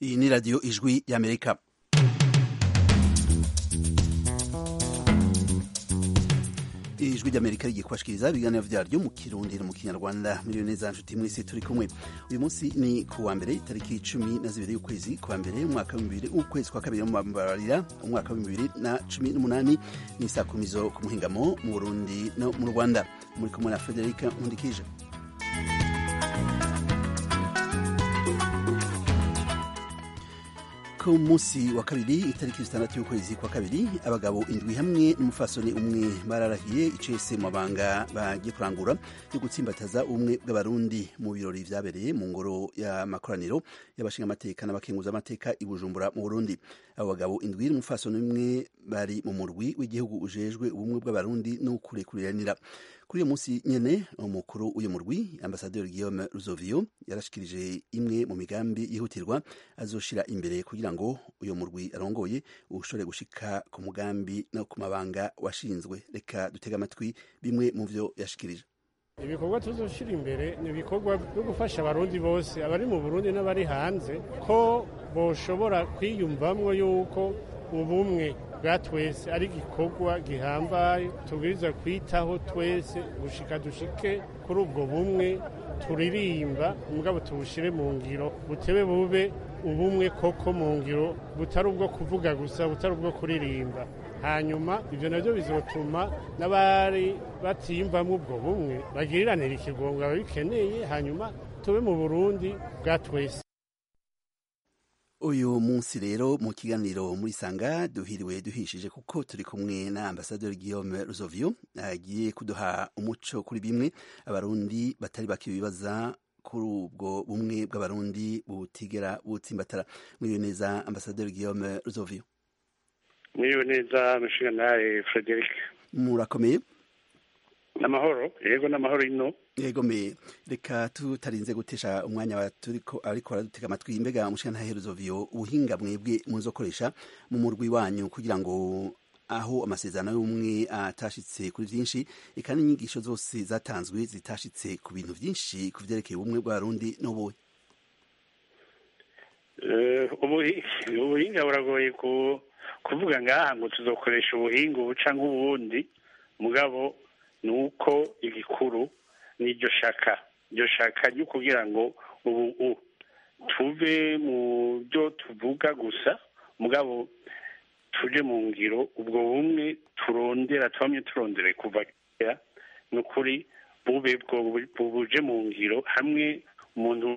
iyi ni radiyo ijwi y'amerika ijwi ry'amerika rigiye kubashikiriza ibiganiro vyaryo mu kirundi no mu kinyarwanda miliyoni neza nshuti mwese turi kumwe uyu munsi ni ku wa mbere itariki cumi na zibiri y'ukwezi kwa mbere umwaka w'ibibiri ukwezi kwa kabiri mumbabarira umwaka w'ibibiri na cumi n'umunani ni saa kumi zo ku muhingamo mu burundi no mu rwanda muri kumwe na federika nkundikije ku munsi wa kabiri itariki zitandatu y'ukwezi kwa kabiri abagabo indwi hamwe n'umufasoni umwe bararahiye icese mu mabanga bagiye kurangura yo gutsimbataza ubumwe bw'abarundi mu birori vyabereye mu ngoro y'amakoraniro y'abashingamateka n'abakenguzamateka i bujumbura mu burundi abo bagabo indwi n'umufasoni umwe bari mu murwi w'igihugu ujejwe ubumwe bw'abarundi no kurekuriranira kuri uyu munsi nyene umukuru w'uyu murwi ambasaderi Guillaume Ruzovio yarashikirije imwe mu migambi yihutirwa azoshira imbere kugira ngo uyu murwi arongoye ushobore gushika ku mugambi no ku mabanga washinzwe reka dutega amatwi bimwe mu vyo yashikirije ibikorwa tuzoshira imbere ni ibikorwa byo gufasha abarundi bose abari mu burundi n'abari hanze ko boshobora kwiyumvamwo yuko ubumwe bwa twese ari igikorwa gihambaye tubwiriza kwitaho twese gushika dushike kuri ubwo bumwe turirimba umugabo tubushire mu ngiro butebe bube ubumwe koko mu ngiro butari ubwo kuvuga gusa butari ubwo kuririmba hanyuma ibyo nabyo bizotuma n'abari batiyumvamo ubwo bumwe bagiriranira ikigongo ababikeneye hanyuma tube mu burundi bwa twese uyu munsi rero mu kiganiro muri sanga duhiriwe duhishije kuko turi kumwe na ambasaderi Guillaume Ruzovio agiye kuduha umuco kuri bimwe abarundi batari bakibibaza kuri ubwo bumwe bw'abarundi butigera butsimbatara mwiriwe neza ambasaderi Guillaume Ruzovio mwiriwe neza mushinga nawe Frederic murakomeye n'amahoro yego n'amahoro ino yego me reka tutarinze gutesha umwanya wa turiko ariko aradutega amatwi mbega mushinga ntaherezo vyo ubuhinga mwebwe muzokoresha mu murwi wanyu kugira ngo aho amasezerano y'umwe atashitse kuri vyinshi eka n'inyigisho zose zatanzwe zitashitse ku bintu vyinshi ku vyerekeye ubumwe bw'abarundi n'ubuhe ubuhinga buragoye kuvuga ngaha ngo tuzokoresha ubuhinga ubu canke ubundi mugabo ni uko igikuru n'iryo shaka iryo shaka ryo kugira ngo ubu tuve mu byo tuvuga gusa mugabo tuje mu ngiro ubwo bumwe turondera tubamye turondere kuva kera ni ukuri bube buje mu ngiro hamwe umuntu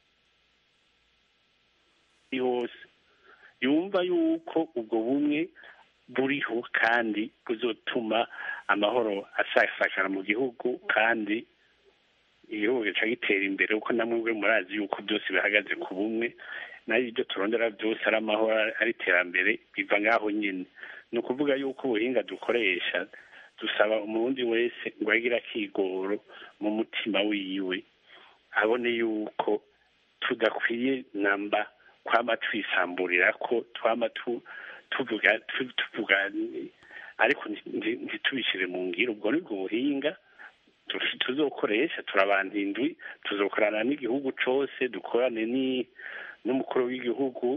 hose yumva yuko ubwo bumwe buriho kandi buzotuma amahoro asasakara mu gihugu kandi igihugu gica gitera imbere kuko namwe murazi yuko byose bihagaze ku bumwe nayo ibyo turondera byose ari amahoro ari iterambere biva ngaho nyine ni ukuvuga yuko ubuhinga dukoresha dusaba umurundi wese ngo agire akigoro mu mutima wiwe abone yuko tudakwiye namba twama twisamburira ko twama tuvuga tuvuga ariko ntitubishyire mu ngiro ubwo ni bwo buhinga tuzokoresha turabanda indwi tuzokorana n'igihugu cose dukorane n'umukuru w'igihugu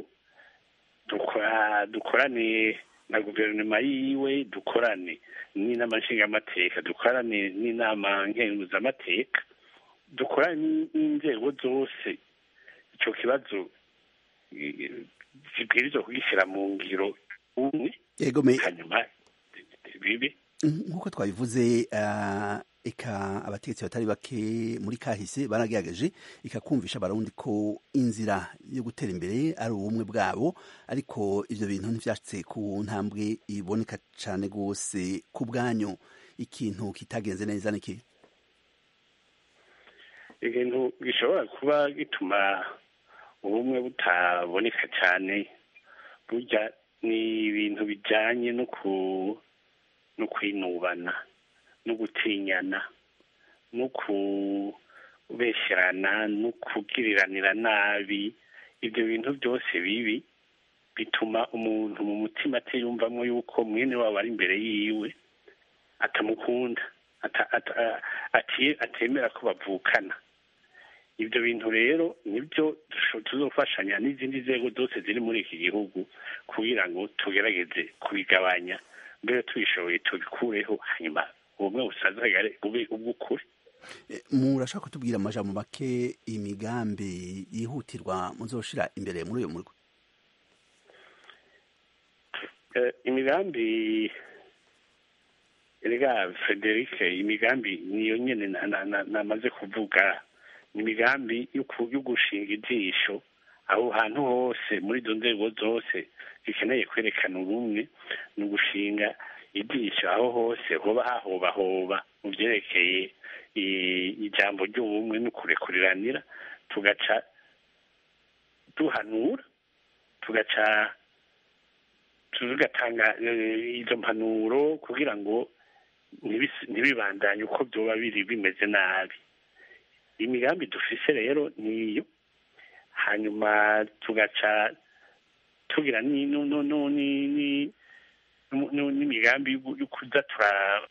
dukorane na guverinoma yiwe dukorane n'inama nshingamateka dukorane n'inama nkenguzamateka dukorane n'inzego zose ico kibazo zibwirizwa kugishyira mu ngiro umwe hanyuma bibi nk'uko twabivuze eka abategetsi batari bake muri kahise baragerageje ikakumvisha abarundi ko inzira yo gutera imbere ari ubumwe bwabo ariko ivyo bintu ntivyashitse ku ntambwe iboneka cane rwose ku bwanyu ikintu kitagenze neza niki ikintu gishobora kuba gituma ubumwe butaboneka cyane burya ni ibintu bijyanye no kwinubana no gutinyana no kubeshyerana no kubwiriranira nabi ibyo bintu byose bibi bituma umuntu mu mutima atiyumvamo yuko mwene wabo ari imbere yiwe atamukunda atemera ko bavukana ibyo bintu rero nibyo tuzofashanya n'izindi nzego zose ziri muri iki gihugu kugira ngo tugerageze kubigabanya mbere tubishoboye tubikureho hanyuma ubumwe busazagare bube ubw'ukuri murashaka kutubwira amajambo make imigambi yihutirwa muzoshira imbere muri uyu murwi imigambi rega frederic imigambi niyo nyine namaze kuvuga ni imigambi yo gushinga ijisho aho hantu hose muri izo nzego zose zikeneye kwerekana ubumwe ni ugushinga ijisho aho hose hoba hahobahoba mu byerekeye ijambo ry'ubumwe no kurekuriranira tugaca duhanura tugaca tugatanga izo mpanuro kugira ngo ntibibandanye uko byoba biri bimeze nabi imigambi dufise rero niyo hanyuma tugaca tugira n'imigambi yo kuza turaba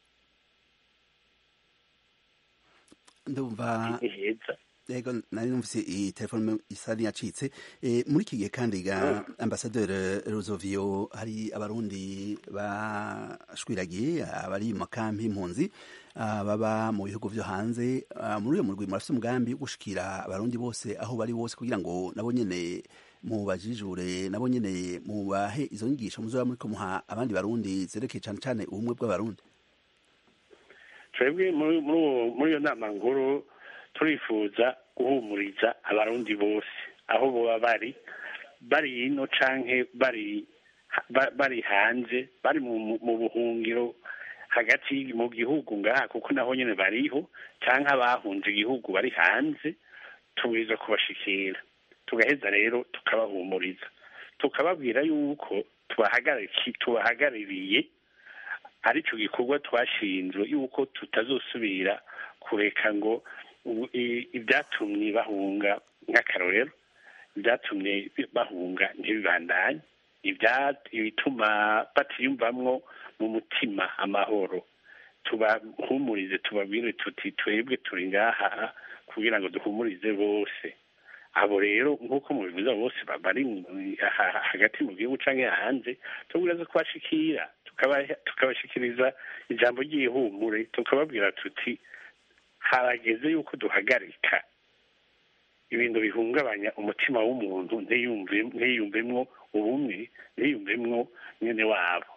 ndumva yego nari numvise iyi telefone isa niyacitse muri iki gihe kandi ga ambasaderi Ruzovio hari abarundi bashwiragiye abari mu makampi impunzi baba mu bihugu vyo hanze muri uyo murwi murafite umugambi wo gushikira abarundi bose aho bari bose kugira ngo nabo nyene mubajijure nabo nyene mubahe izo nyigisho muzoba muriko muha abandi barundi zerekeye cane cane ubumwe bw'abarundi twebwe muri iyo nama nkuru turifuza guhumuriza abarundi bose aho boba bari bari ino canke bari bari hanze bari mu buhungiro hagati mu gihugu ngaha kuko naho nyine bariho cyangwa abahunze igihugu bari hanze tubwiza kubashikira tugaheza rero tukabahumuriza tukababwira yuko tubahagarariye aricyo gikorwa twashinzwe yuko tutazosubira kureka ngo ibyatumye bahunga nk'akarorero ibyatumye bahunga ntibibandanye ibituma batiyumvamwo mu mutima amahoro tubahumurize tubabwire tuti twebwe turi ngaha kugira ngo duhumurize bose abo rero nk'uko mubivuza bose bari hagati mu gihugu cyangwa hanze tubwira kubashikira tukabashikiriza ijambo ry'ihumure tukababwira tuti harageze yuko duhagarika ibintu bihungabanya umutima w'umuntu ntiyumvemwo ubumwe ntiyumvemwo nyine wabo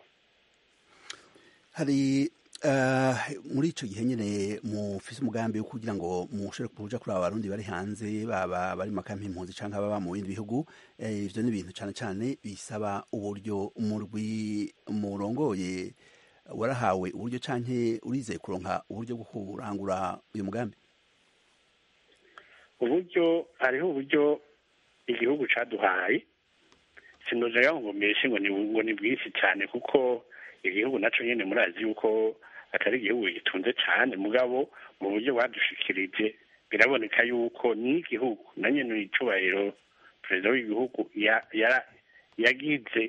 hari muri icyo gihe nyine mufise umugambi wo kugira ngo mushobore kuja kuri aba barundi bari hanze baba bari mu makampi impunzi cyangwa baba mu bindi bihugu ivyo ni ibintu cyane cyane bisaba uburyo umurwi murongoye warahawe uburyo canke urizeye kuronka uburyo bwo kurangura uyu mugambi uburyo hariho uburyo igihugu caduhaye sinojaga ngo mbeshe ngo ni bwinshi cyane kuko igihugu naco nyene murazi yuko atari igihugu gitunze cyane mugabo mu buryo badushikirije biraboneka yuko n'igihugu na nyene icubahiro perezida w'igihugu yagize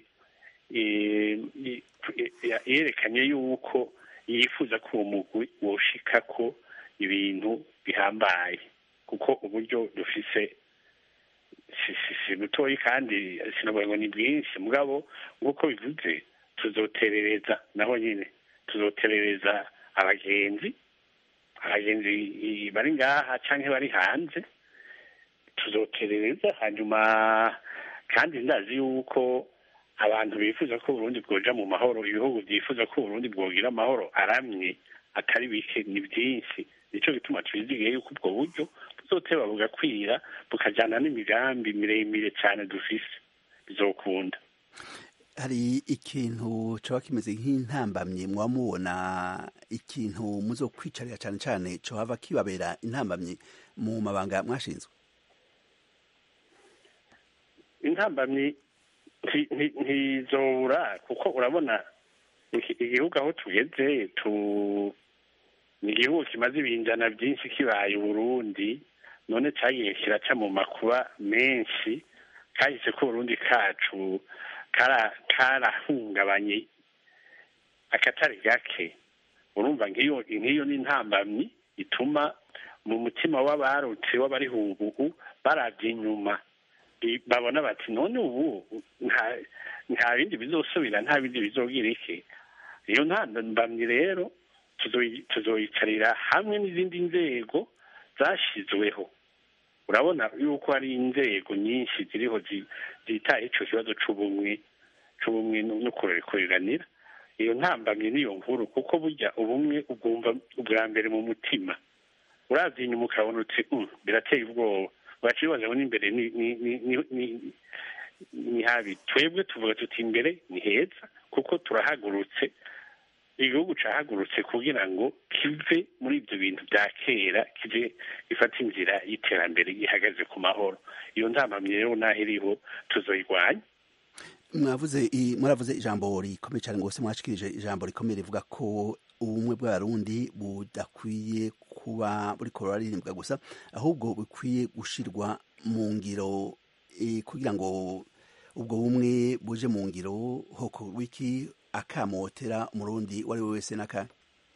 yerekanye yuko yifuza ko uwo mugwi woshika ko ibintu bihambaye kuko uburyo dufise si butoyi kandi sinavuga ngo ni bwinshi mugabo nk'uko bivuze tuzoterereza naho nyine tuzoterereza abagenzi abagenzi bari ngaha cyangwa bari hanze tuzoterereza hanyuma kandi ndazi yuko abantu bifuza ko Burundi bwoja mu mahoro ibihugu byifuza ko Burundi bwogira amahoro aramye atari bike ni byinshi nicyo gituma twizigiye yuko ubwo buryo buzoteba bugakwira bukajyana n'imigambi miremire cyane dufise bizokunda hari ikintu coba kimeze nk'intambamyi muba mubona ikintu muzo kwicarira cyane cyane cohava kibabera intambamyi mu mabanga mwashinzwe intambamyi ntizobura kuko urabona igihugu aho tugeze tu ni igihugu kimaze ibinjana byinshi kibaye uburundi none cyagiye kiraca mu makuba menshi kahise ko uburundi kacu karahungabanye akatari gake urumva nk'iyo nk'iyo ni intambamyi ituma mu mutima w'abarutse w'abariho ubu barabye inyuma babona bati none ubu nta bindi bizosubira nta bindi bizogira iki iyo ntambamyi rero tuzoyicarira hamwe n'izindi nzego zashyizweho urabona yuko hari inzego nyinshi ziriho zitaye icyo kibazo cy'ubumwe cy'ubumwe no kurekuranira iyo ntambamye niyo nkuru kuko burya ubumwe ubwumva ubwa mbere mu mutima urabye inyuma ukabona uti birateye ubwoba wacibaza ngo n'imbere ni habi twebwe tuvuga tuti imbere ni heza kuko turahagurutse igihugu cyahagurutse kugira ngo kive muri ibyo bintu bya kera kive gifata inzira y'iterambere ihagaze ku mahoro iyo ntambamye rero n'aho iriho tuzoyirwanya mwavuze muravuze ijambo rikomeye cyane rwose mwashikirije ijambo rikomeye rivuga ko ubumwe bw'abarundi budakwiye kuba buri kororaririmbwa gusa ahubwo bukwiye gushirwa mu ngiro kugira ngo ubwo bumwe buje mu ngiro hoko wiki akamotera umurundi uwo ari we wese n'aka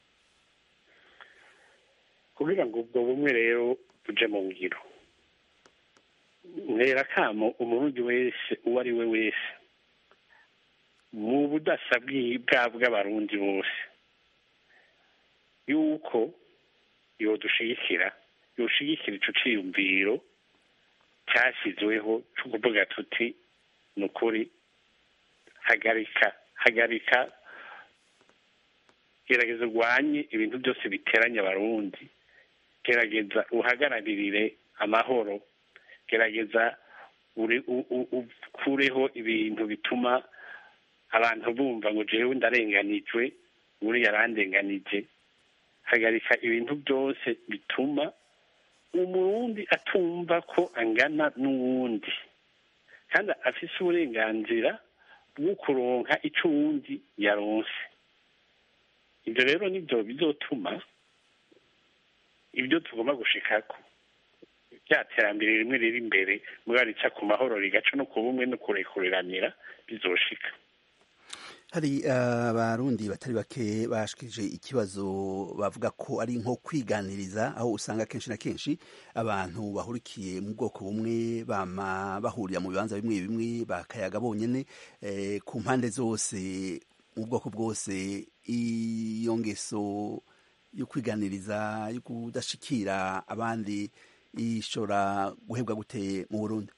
kugira ngo ubwo bumwe rero buje mu ngiro ntera akamo umurundi wese uwo ari we wese mu budasa bwaba bw'abarundi bose yuko yodushigikira yoshigikira ico ciyumviro cyashyizweho cyo kuvuga tuti ni ukuri hagarika hagarika gerageza urwanye ibintu byose biteranya abarundi gerageza uhagararirire amahoro gerageza ukureho ibintu bituma abantu bumva ngo jewe ndarenganijwe uri yarandenganije hagarika ibintu byose bituma umurundi atumva ko angana n'uwundi kandi afise uburenganzira bwo kuronka icyo uwundi yaronse ibyo rero nibyo bizotuma ibyo tugomba gushikako rya terambere rimwe riri imbere mugabo rica ku mahoro rigaca no ku bumwe no kurekuriranira bizoshika hari abarundi uh, batari bake bashikirije ikibazo bavuga ko ari nko kwiganiriza aho usanga kenshi na kenshi abantu bahurikiye mu bwoko bumwe bama bahurira mu bibanza bimwe bimwe bakayaga bonyene eh, ku mpande zose mu bwoko bwose iyo ngeso yo kwiganiriza yo kudashikira abandi ishobora guhebwa gute mu Burundi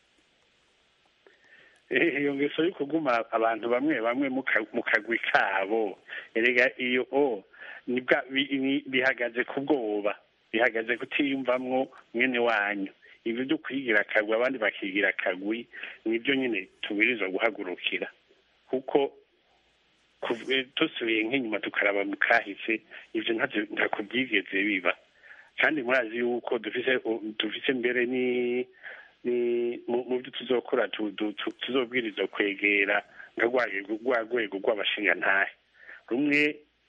iyo ngeso yo kuguma abantu bamwe bamwe mu kagwi kabo erega iyo o bihagaze ku bwoba bihagaze kutiyumvamwo mwene wanyu ibyo byo kwigira akagwi abandi bakigira akagwi nibyo nyine tubwirizwa guhagurukira kuko dusubiye nk'inyuma tukaraba mu kahise ibyo ntako byigeze biba kandi murazi yuko dufise mbere ni mu byo tuzokora tuzobwiriza kwegera nka rwa rwego rw'abashingantahe rumwe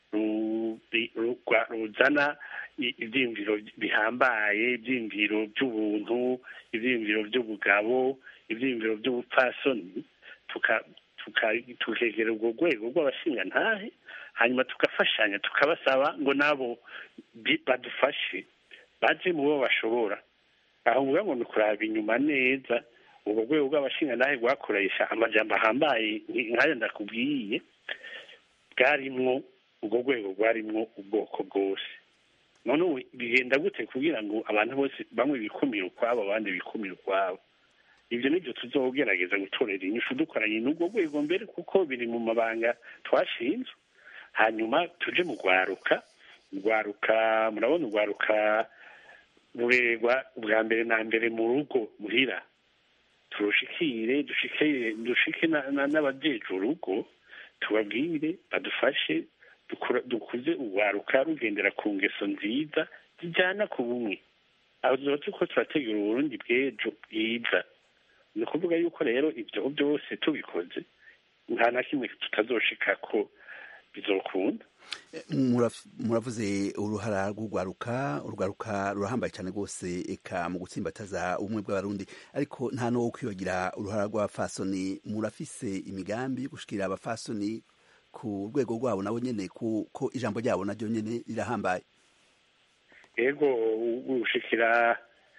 ruzana ibyiyumviro bihambaye ibyiyumviro by'ubuntu ibyiyumviro by'ubugabo ibyiyumviro by'ubupfasoni tukegera urwo rwego rw'abashingantahe hanyuma tugafashanya tukabasaba ngo nabo badufashe baje mu bo bashobora aho mvuga ngo ni ukuraba inyuma neza urwo rwego rw'abashingantahe rwakoresha amajambo ahambaye nk'ayo ndakubwiye bwarimwo urwo rwego rwarimwo ubwoko bwose none ubu bigenda gute kugira ngo abantu bose bamwe bikumire ukwabo abandi bikumire ukwabo ibyo nibyo tuzogerageza gutorera inyishu dukoranye n'urwo rwego mbere kuko biri mu mabanga twashinzwe hanyuma tuje mu rwaruka rwaruka murabona urwaruka rurerwa bwa mbere na mbere mu rugo muhira turushikire dushike dushike n'abajeje urugo tubabwire badufashe dukuze urwaruka rugendera ku ngeso nziza zijyana ku bumwe aho tuba turiko turategura uburundi bw'ejo bwiza ni ukuvuga yuko rero ibyo byose tubikoze nta na kimwe tutazoshika ko bizokunda muravuze uruhara rw'urwaruka urwaruka rurahambaye cyane rwose eka mu gutsimbataza ubumwe bw'abarundi ariko nta no kwibagira uruhara rw'abafasoni murafise imigambi gushikira abafasoni ku rwego rwabo nabo nyene ko ijambo ryabo naryo nyene rirahambaye ego gushikira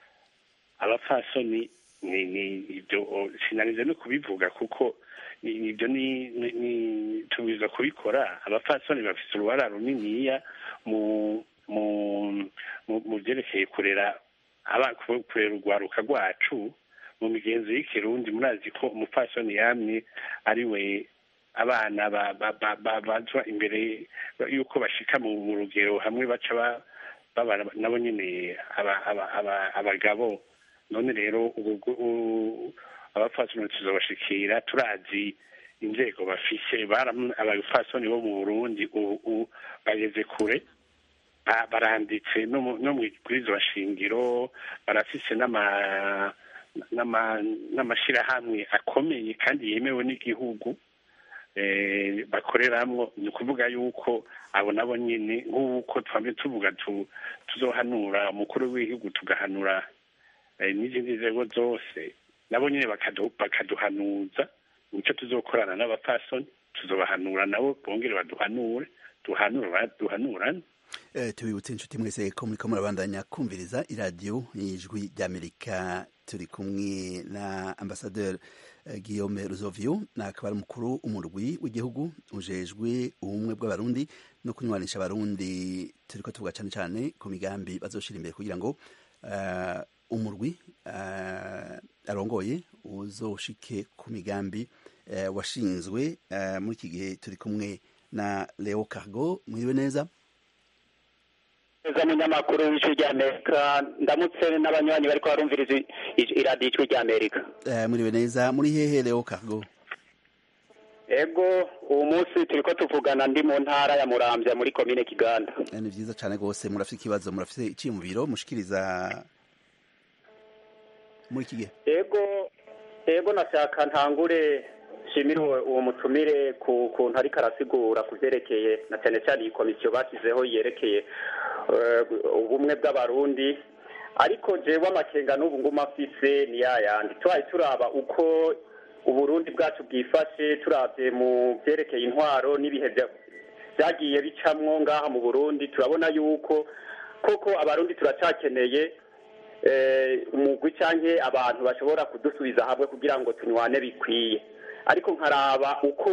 abapfasoni ni ni ibyo sinanize no kubivuga kuko ni- ibyo ni ni- ni tubwiza kubikora abapfasoni bafite uruhara runiniya mu mu mu mu byerekeye kurera aba kurera urwaruka rwacu mu migenzo y'ikirundi murazi ko umupfasoni yamye ari we abana ba- ba- ba- ba- bazwa imbere y'uko bashika mu mu rugero hamwe baca ba- baba nabo nyine aba- aba- aba- abagabo none rero ubu u- abapfasoni tuzobashikira turazi inzego bafise baram- abapfasoni bo mu burundi ubu ubu bageze kure ba- baranditse no mu- no mu bwirizwa shingiro barafise n'ama n'ama- n'amashirahamwe akomeye kandi yemewe n'igihugu eh, bakoreramwo ni ukuvuga yuko abo nabo nyine nk'uko twamye tuvuga tu- tuzohanura umukuru w'igihugu tugahanura eh, n'izindi nzego zose nabo nyine bakadu- bakaduhanuza nicyo tuzokorana n'abapfasoni tuzobahanura nabo bongere baduhanure duhanura duhanurane Eh, tubibutse inshuti mwese ko muriko murabandanya kumviriza iradiyo ijwi ry'amerika turi kumwe na ambasaderi eh, guillaume ruzovio na akaba ari umukuru umurwi w'igihugu ujejwe ubumwe bw'abarundi no kunywanisha abarundi turiko tuvuga cane cane ku migambi bazoshira imbere kugira ngo eh, umurwi eh, arongoye uzoshike ku migambi eh, washinzwe eh, muri iki gihe turi kumwe na leo cargo mwiriwe neza neza munyamakuru w'ijwi ry'amerika ndamutse n'abanywanyi bariko barumviriza i- i- iradiyo ijwi ry'amerika Eh, muriwe neza muri hehe leo cargo ego uwo munsi turiko tuvugana ndi mu ntara ya muramvya muri komine kiganda Eh, ni vyiza cane gose murafite ikibazo murafite iciyumviro mushikiriza muri iki gihe ego ego nashaka ntangure nshimire uwo uwo mutumire ku kuntu ariko arasigura ku vyerekeye na cane cane iyi komisiyo bashyizeho yerekeye eh, ubumwe bw'abarundi ariko jewe amakenga n'ubu ngumu afise ni yayandi tubaye turaba uko uburundi bwacu bwifashe turavye mu vyerekeye intwaro n'ibihe vya- vyagiye bicamwo ngaha mu burundi turabona yuko koko abarundi turacakeneye eh, umugwi canke abantu bashobora kudusubiza hamwe kugira ngo tunywane bikwiye ariko nkaraba uko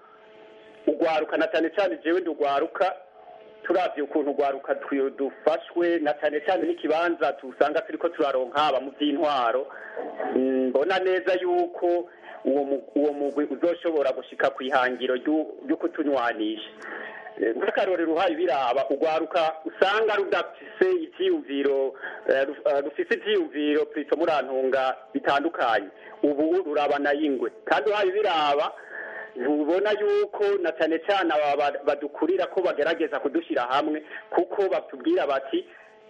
ugwaruka na cane cane jewe ndugwaruka turavye ukuntu ugwaruka twi- dufashwe na cane cane n'ikibanza tusanga turiko turaronka haba mu vy'intwaro Mm, mbona neza yuko uwo mu- uwo mugwi uzoshobora gushika kw'ihangiro ryu- ryo kutunywanisha Eh, nk'akarorero uhaye biraba ugwaruka usanga rudafise ivyiyumviro eh, ruf- eh, rufise ivyiyumviro plito murantunga bitandukanye ubu rurabana y'ingwe kandi uhaye biraba ntubona yuko na cane cane aba ba- badukurira ko bagerageza kudushyira hamwe kuko batubwira bati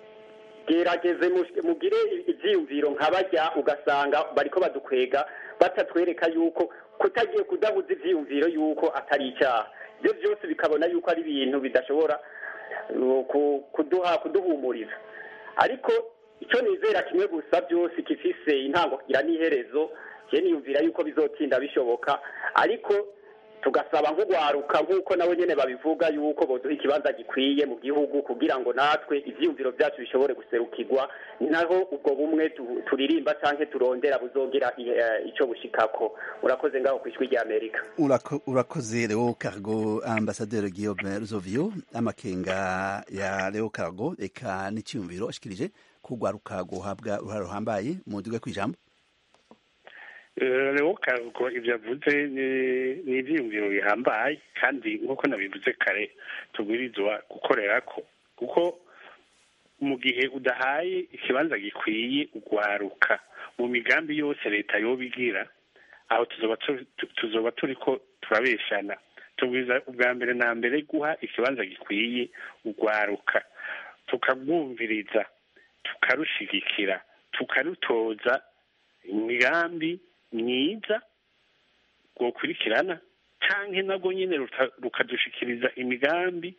gerageze mus- mugire ivyiyumviro nka barya ugasanga bariko badukwega batatwereka yuko kutagiye kudabuza ivyiyumviro yuko atari icyaha ibyo byose bikabona yuko ari ibintu bidashobora uh, ku- kuduha kuduhumuriza ariko icyo nizera kimwe gusa byose gifise intango kigira n'iherezo je niyumvira yuko bizotinda bishoboka ariko tugasaba nk'ugwaruka nk'uko nabo nyene babivuga yuko boduha ikibanza gikwiye mu gihugu kugira ngo natwe ivyiyumviro vyacu bishobore guserukirwa naho ubwo bumwe tu- turirimba canke turondera buzogira i- eh, ico bushikako urakoze ngaho kw'ijwi ry'amerika Urako- urakoze leo cargo ambasaderi guillaume ruzovio amakenga ya leo cargo eka n'iciyumviro ashikirije kugwaruka guhabwa uruhare ruhambaye mu duga kw'ijambo rero karuko ibyo avuze ni- ni ibyiyumviro bihambaye kandi nk'uko nabivuze kare tubwirizwa gukorera ko kuko mu gihe udahaye ikibanza gikwiye ugwaruka mu migambi yose leta yoba igira aho tuzoba tu- tu- tuzoba turi ko turabeshana tubwiza ubwa mbere na mbere guha ikibanza gikwiye ugwaruka tukarwumviriza tukarushigikira tukarutoza imigambi myiza rwokurikirana canke nabwo nyine ruta- rukadushikiriza imigambi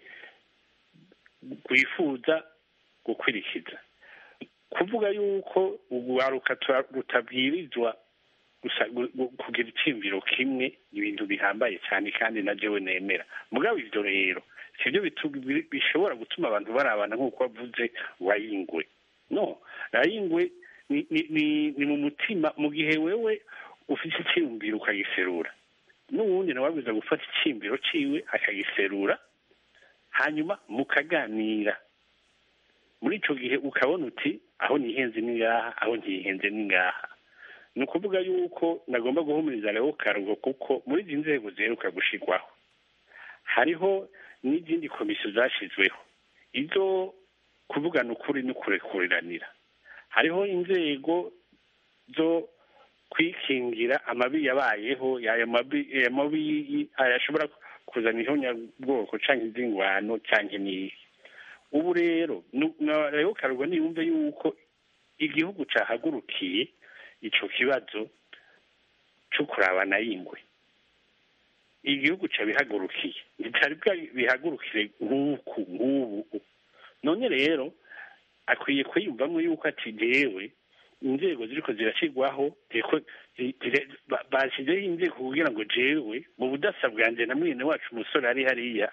rwifuza gukurikiza kuvuga yuko urwaruka tura- rutabwirizwa gusa- gu- gu- kugira iciyumviro kimwe ni ibintu bihambaye cyane kandi na jewe nemera mugabo ivyo rero sibyo bishobora gutuma abantu barabana nk'uko wavuze wayingwe no rayingwe ni mu mutima mu gihe wewe ufite icyiyumviro ukagiserura n'uwundi nawe wabwiza gufata icyiyumviro cyiwe akagiserura hanyuma mukaganira muri icyo gihe ukabona uti aho nihenze ni ngaha aho ntihenze ni ngaha ni ukuvuga yuko nagomba guhumuriza rero karugo kuko muri izi nzego ziheruka gushyirwaho hariho n'izindi komisiyo zashyizweho izo kuvugana ukuri no kurekuriranira hariho inzego zo kwikingira amabi yabayeho ayo mabi ashobora kuzana ihonyabwoko cyangwa izingwano cyangwa n'iyi ubu rero rero karugo niyumve yuko igihugu cyahagurukiye icyo kibazo cyo kurabana y'ingwe igihugu cyabihagurukiye bitari bihagurukire nk'uku nk'ubu none rero akwiye kwiyumvamo yuko ati jewe inzego ziriko zirashyirwaho bashyizeho inzego kugira ngo jewe mu budasa bwanjye na mwene wacu umusore ari hariya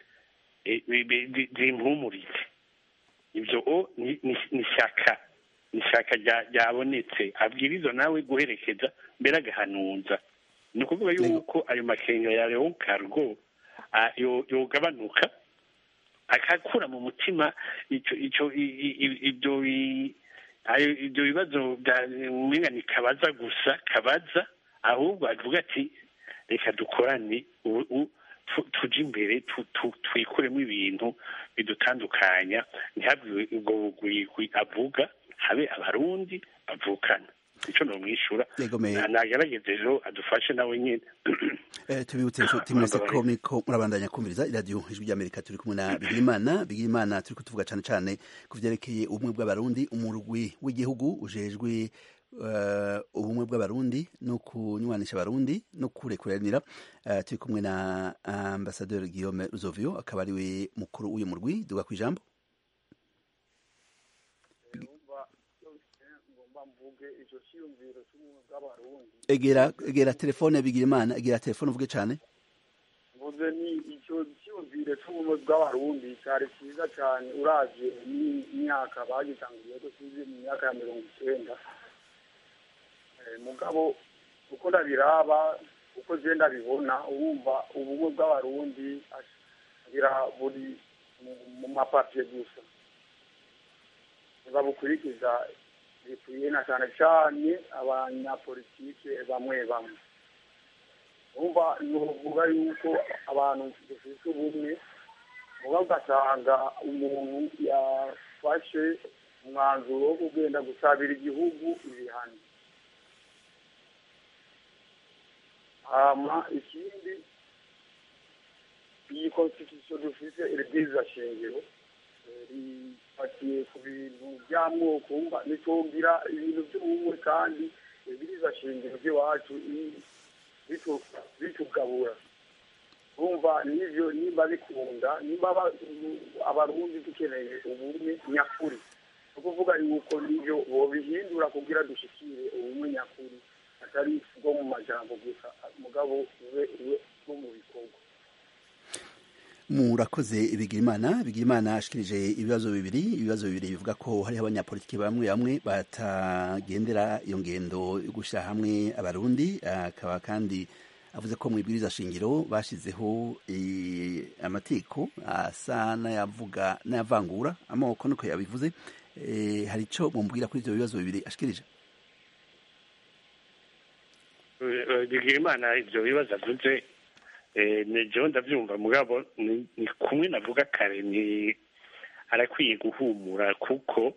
zimpumurize ibyo ni ishyaka ni ishyaka ryabonetse abwiriza nawe guherekeza mbere agahanuza ni ukuvuga yuko ayo makenga ya leon cargo yogabanuka akakura mu mutima ibyo ibyo bibazo umenya ni kabaza gusa kabaza ahubwo avuga ati reka dukorane tujye imbere twikuremo ibintu bidutandukanya ntihabwe ubwo bugwigwi avuga habe abarundi bavukana icyo nomwishyura nagerageze rero adufashe nawe nyine tubibutse inshuti mwese ko miko murabandanya kumviriza iradiyo ijwi ry'amerika turi kumwe na bigirimana bigirimana turi kutuvuga cyane cyane ku byerekeye ubumwe bw'abarundi umurwi w'igihugu ujejwe ubumwe bw'abarundi no kunywanisha abarundi no kurekuranira turi kumwe na ambasaderi guillaume ruzovio akaba ari we mukuru w'uyu murwi duga ku ijambo egera egera telefone bigira imana egera telefone uvuge cyane mvuze ni icyo cyiyumvire cy'ubumwe bw'abarundi cyari cyiza cyane uravye n'imyaka bagitangiriye ko tuzi mu myaka ya mirongo icyenda mugabo uko ndabiraba uko je ndabibona urumva ubumwe bw'abarundi agira buri mu mapapiye gusa ntibabukurikiza bikwiye na cyane cyane abanyapolitike bamwe bamwe umva nuvuga yuko abantu dufite ubumwe muba ugasanga umuntu yafashe umwanzuro wo kugenda gusabira igihugu ibihano hama ikindi iyi constitution dufite iribwiriza shingiro rifatiye ku bintu by'amoko umva ntitwogira ibintu by'ubumwe kandi ibwiriza shingiro by'iwacu bitugabura bumva n'ibyo nimba bikunda nimba abarundi dukeneye ubumwe nyakuri ni ukuvuga yuko n'ibyo bobihindura kugira dushikire ubumwe nyakuri atari bwo mu majambo gusa mugabo ube ube bwo mu bikorwa murakoze bigirimana bigirimana ashikirije ibibazo bibiri ibibazo bibiri bivuga ko hariho abanyapolitiki bamwe bamwe batagendera iyo ngendo yo gushyira hamwe abarundi akaba kandi avuze ko mu ibwiriza shingiro bashyizeho amategeko asa n'ayavuga n'ayavangura amoko nuko yabivuze hari icyo mumubwira kuri ibyo bibazo bibiri ashikirije bigirimana ibyo bibazo avuze ni jewe ndabyumva mugabo ni kumwe navuga kare ni arakwiye guhumura kuko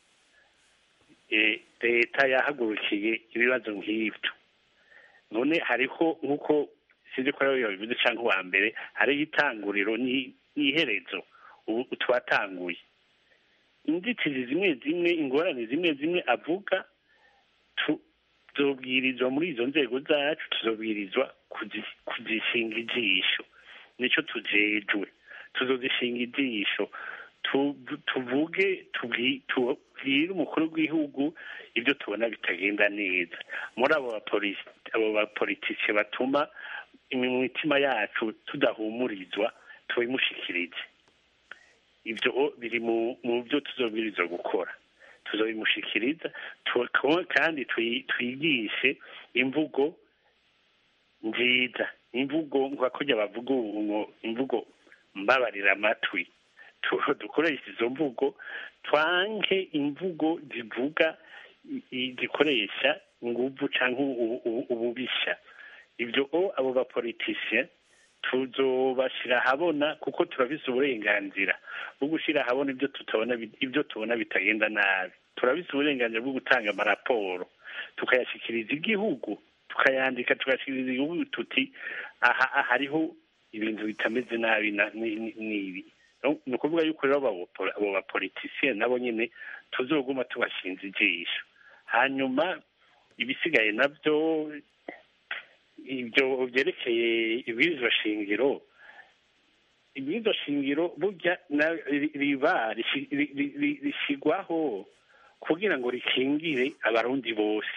leta yahagurukiye ibibazo nk'ibyo none hariho nk'uko sinzi ko ariyo yabivuze cyangwa uwa mbere hariho itanguriro n'iherezo ubu twatanguye inzitizi zimwe zimwe ingorane zimwe zimwe avuga tuzobwirizwa muri izo nzego zacu tuzobwirizwa kuzishinga ijisho nicyo tujejwe tuzozishinga ijisho tuvuge tubwire umukuru w'igihugu ibyo tubona bitagenda neza muri abo bapolitike batuma imitima yacu tudahumurizwa tubimushikirize ibyo biri mu byo tuzobwiriza gukora tuzobimushikiriza kandi twigishe imvugo nziza imvugo nk'akurya bavuga ubu imvugo mbabarira amatwi dukoresha izo mvugo twanke imvugo zivuga zikoresha inguvu cyangwa ububisha ibyo abo bapolitisiye tuzobashyira ahabona kuko turabise uburenganzira bwo gushyira ahabona ibyo tutabona ibyo tubona bitagenda nabi turabise uburenganzira bwo gutanga amaraporo tukayashyikiriza igihugu tukayandika tugashyikiriza igihugu tuti aha hariho ibintu bitameze nabi n'ibi ni ukuvuga yuko rero abo bapolitisiye nabo nyine tuzoguma tubashinze ijisho hanyuma ibisigaye nabyo ibyo byerekeye ibwirizwa shingiro ibwirizwa shingiro burya riba rishyirwaho kugira ngo rikingire abarundi bose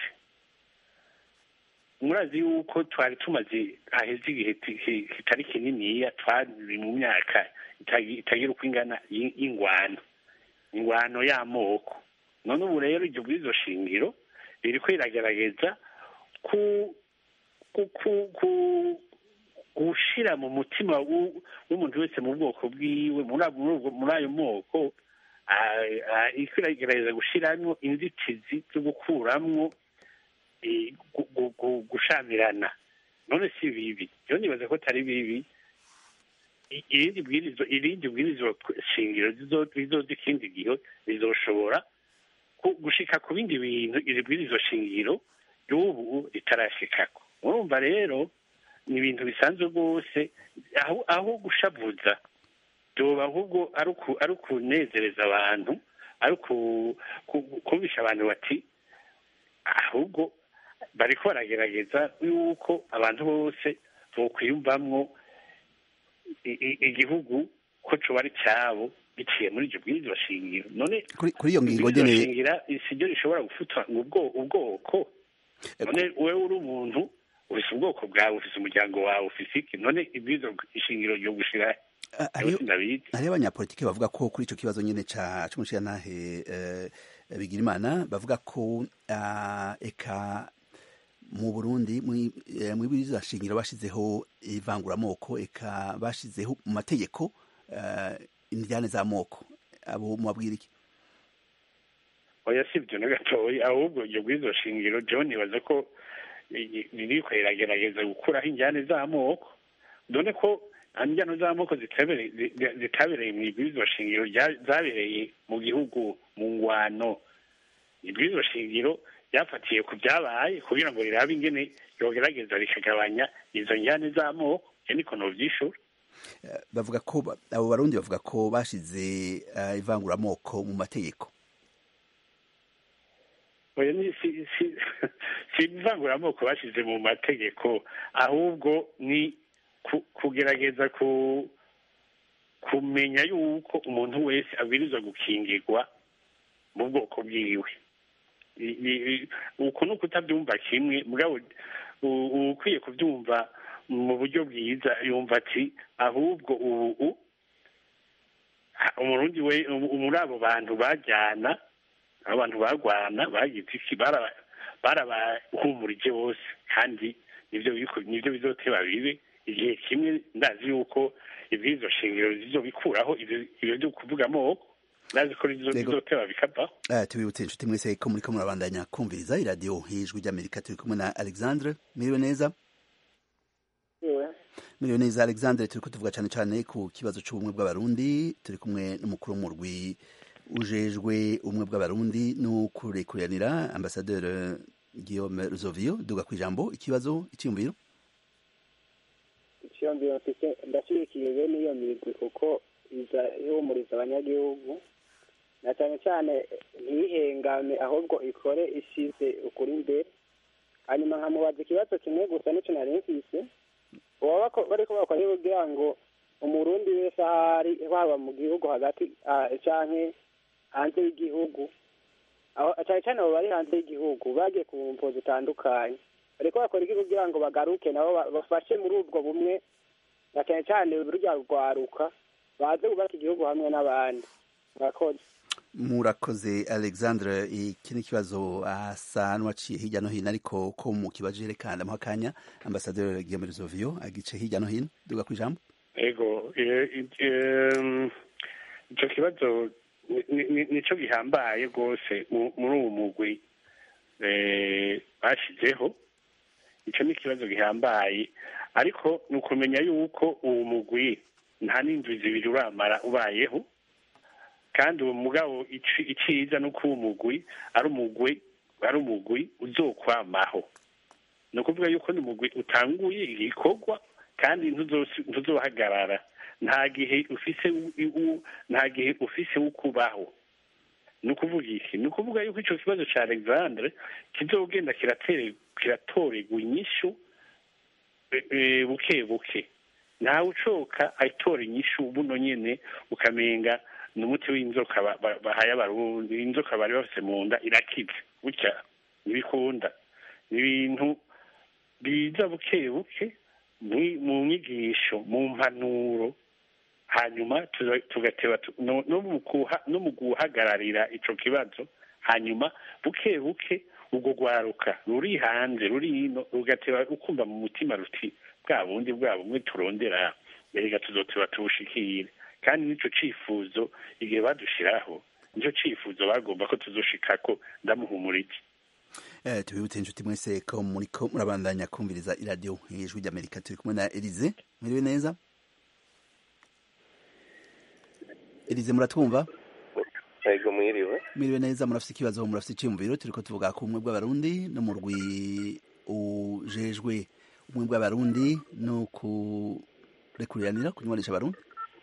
murazi yuko twari tumaze haheze igihe kitari kininiya twari mu myaka itagira uko ingana y'ingwano ingwano y'amoko none ubu rero iryo bwirizwa shingiro ririko riragerageza ku gushira mu mutima w'umuntu wese mu bwoko bwiwe muri ayo moko iragerageza gushiramwo inzitizi zo gukuramwo gushamirana none si bibi rero nibaza ko atari bibi irindi bwirizwa irindi bwirizwa shingiro rizoza ikindi gihe rizoshobora gushika ku bindi bintu iri bwirizwa shingiro y'ubu ritarashikako urumva rero ni ibintu bisanzwe rwose aho aho gushavuza byoba ahubwo ari ukunezereza abantu ari kumvisha abantu bati ahubwo bariko baragerageza yuko abantu bose bokwiyumvamwo igihugu ko coba ari cyabo biciye muri iryo bwirizwa shingiro none kuri iyo ngingo nyene shingira siryo rishobora gufutwa ubwoko none wewe uri umuntu ufise ubwoko bwawe ufise umuryango wawe ufise iki none ibwirizwa shingiro ryo gushira hariho abanyapolitiki bavuga ko kuri ico kibazo nyene ca c'umushirantahe bigira imana bavuga ko eka mu burundi mw'ibwirizwa shingiro bashizeho ivanguramoko eka bashizeho mu mategeko indyane z'amoko abo mubabwira iki oya si ibyo na gatoya ahubwo iryo bwirizwa shingiro john nibaza ko ririko riragerageza gukuraho injyane z'amoko dore ko injyane z'amoko zitabereye mu ibwirizwa shingiro zabereye mu gihugu mu ngwano ibwirizwa shingiro ryafatiye ku byabaye kugira ngo rirabe ingene yogerageza rikagabanya izo njyane z'amoko niko novyishura bavuga ko abo barundi bavuga ko bashize ivanguramoko mu mategeko oya ni si si si ivanguramoko bashize mu mategeko ahubwo ni kugerageza ku kumenya yuko umuntu wese abwirizwa gukingirwa mu bwoko bwiwe uku ni ukutabyumva kimwe mugabo ukwiye kubyumva mu buryo bwiza yumva ati ahubwo ubu umurundi we muri abo bantu bajyana abantu barwana bagize iki barabahumurije bose kandi nibyo bizoteba bibe igihe kimwe ndazi yuko ibwirizwa shingiro zizobikuraho ibyo byo kuvuga amoko ndazi ko bizoteba bikavaho tubibutse inshuti mwese ko muriko murabandanya kumviriza iradiyo hijwi ry'amerika turi kumwe na alexandre mwiriwe neza mwiriwe neza alexandre turiko tuvuga cane cane ku kibazo c'ubumwe bw'abarundi turi kumwe n'umukuru w'umurwi ujejwe ubumwe bw'abarundi no kurekuranira ambasaderi guillaume ruzovio duga kw'ijambo ikibazo iciyumviro iciyumviro mfise ndashyigikiye bene iyo migwi kuko iza ihumuriza abanyagihugu na cyane cyane ntihengame ahubwo ikore isize ukuri imbere hanyuma nkamubaza ikibazo kimwe gusa n'icyo nari mfise baba bariko bakora kugira ngo umurundi wese ahari haba mu gihugu hagati canke hanze y'igihugu cyane cyane abo bari hanze y'igihugu bagiye ku mvo zitandukanye bariko bakora iki kugira ngo bagaruke nabo bafashe muri ubwo bumwe na cyane cyane rurya rwaruka baze kubaka igihugu hamwe n'abandi murakoze murakoze alexandre iki ni ikibazo asa n'uwaciye hirya no hino ariko ko mu kibazo reka ndamuha akanya ambasaderi guillaume ruzovio agice hirya no hino duga ku ijambo ego eh, eh, ico kibazo ni- ni- nico gihambaye rwose mu- muri uwo mugwi eh, bashizeho ico ni ikibazo gihambaye ariko ni ukumenya yuko uwo mugwi nta n'indwi zibiri uramara ubayeho kandi uwo mugabo ici- iciza ni uko uwo mugwi ari umugwi ari umugwi uzokwamaho ni ukuvuga yuko ni umugwi utanguye igikorwa kandi ntuzosi- ntuzohagarara nta gihe ufise u- u- nta gihe ufise wo kubaho ni ukuvuga iki ni ukuvuga yuko ico kibazo ca alexandre kizogenda kiratere- kiratorerwa inyishu e- e, buke buke ntawe ucoka ayitora inyishu buno nyene ukamenga ni umuti w'inzoka ba- ba- bahaye abarundi inzoka bari bafise mu nda irakize gutya ntibikunda ni ibintu biza buke buke mwi- mu nyigisho mu mpanuro hanyuma tuza- tugateba tu- no no mu kuha- no mu guhagararira ico kibazo hanyuma buke buke ubwo rwaruka ruri hanze ruri hino rugateba ukumva mu mutima ruti bwa bundi bwa bumwe turondera erega tuzoteba tubushikire kandi n'ico cifuzo igihe badushiraho nico cifuzo bagomba ko tuzoshikako ndamuhumurije Eh, tubibutse inshuti mwese ko muriko murabandanya kumviriza iradiyo ijwi ry'amerika turi kumwe na elize mwiriwe neza elize muratwumva ego mwiriwe mwiriwe neza murafise ikibazo murafise iciyumviro turiko tuvuga ku bumwe bw'abarundi no mu rwi ujejwe ubumwe bw'abarundi no kurekuriranira kunywanisha abarundi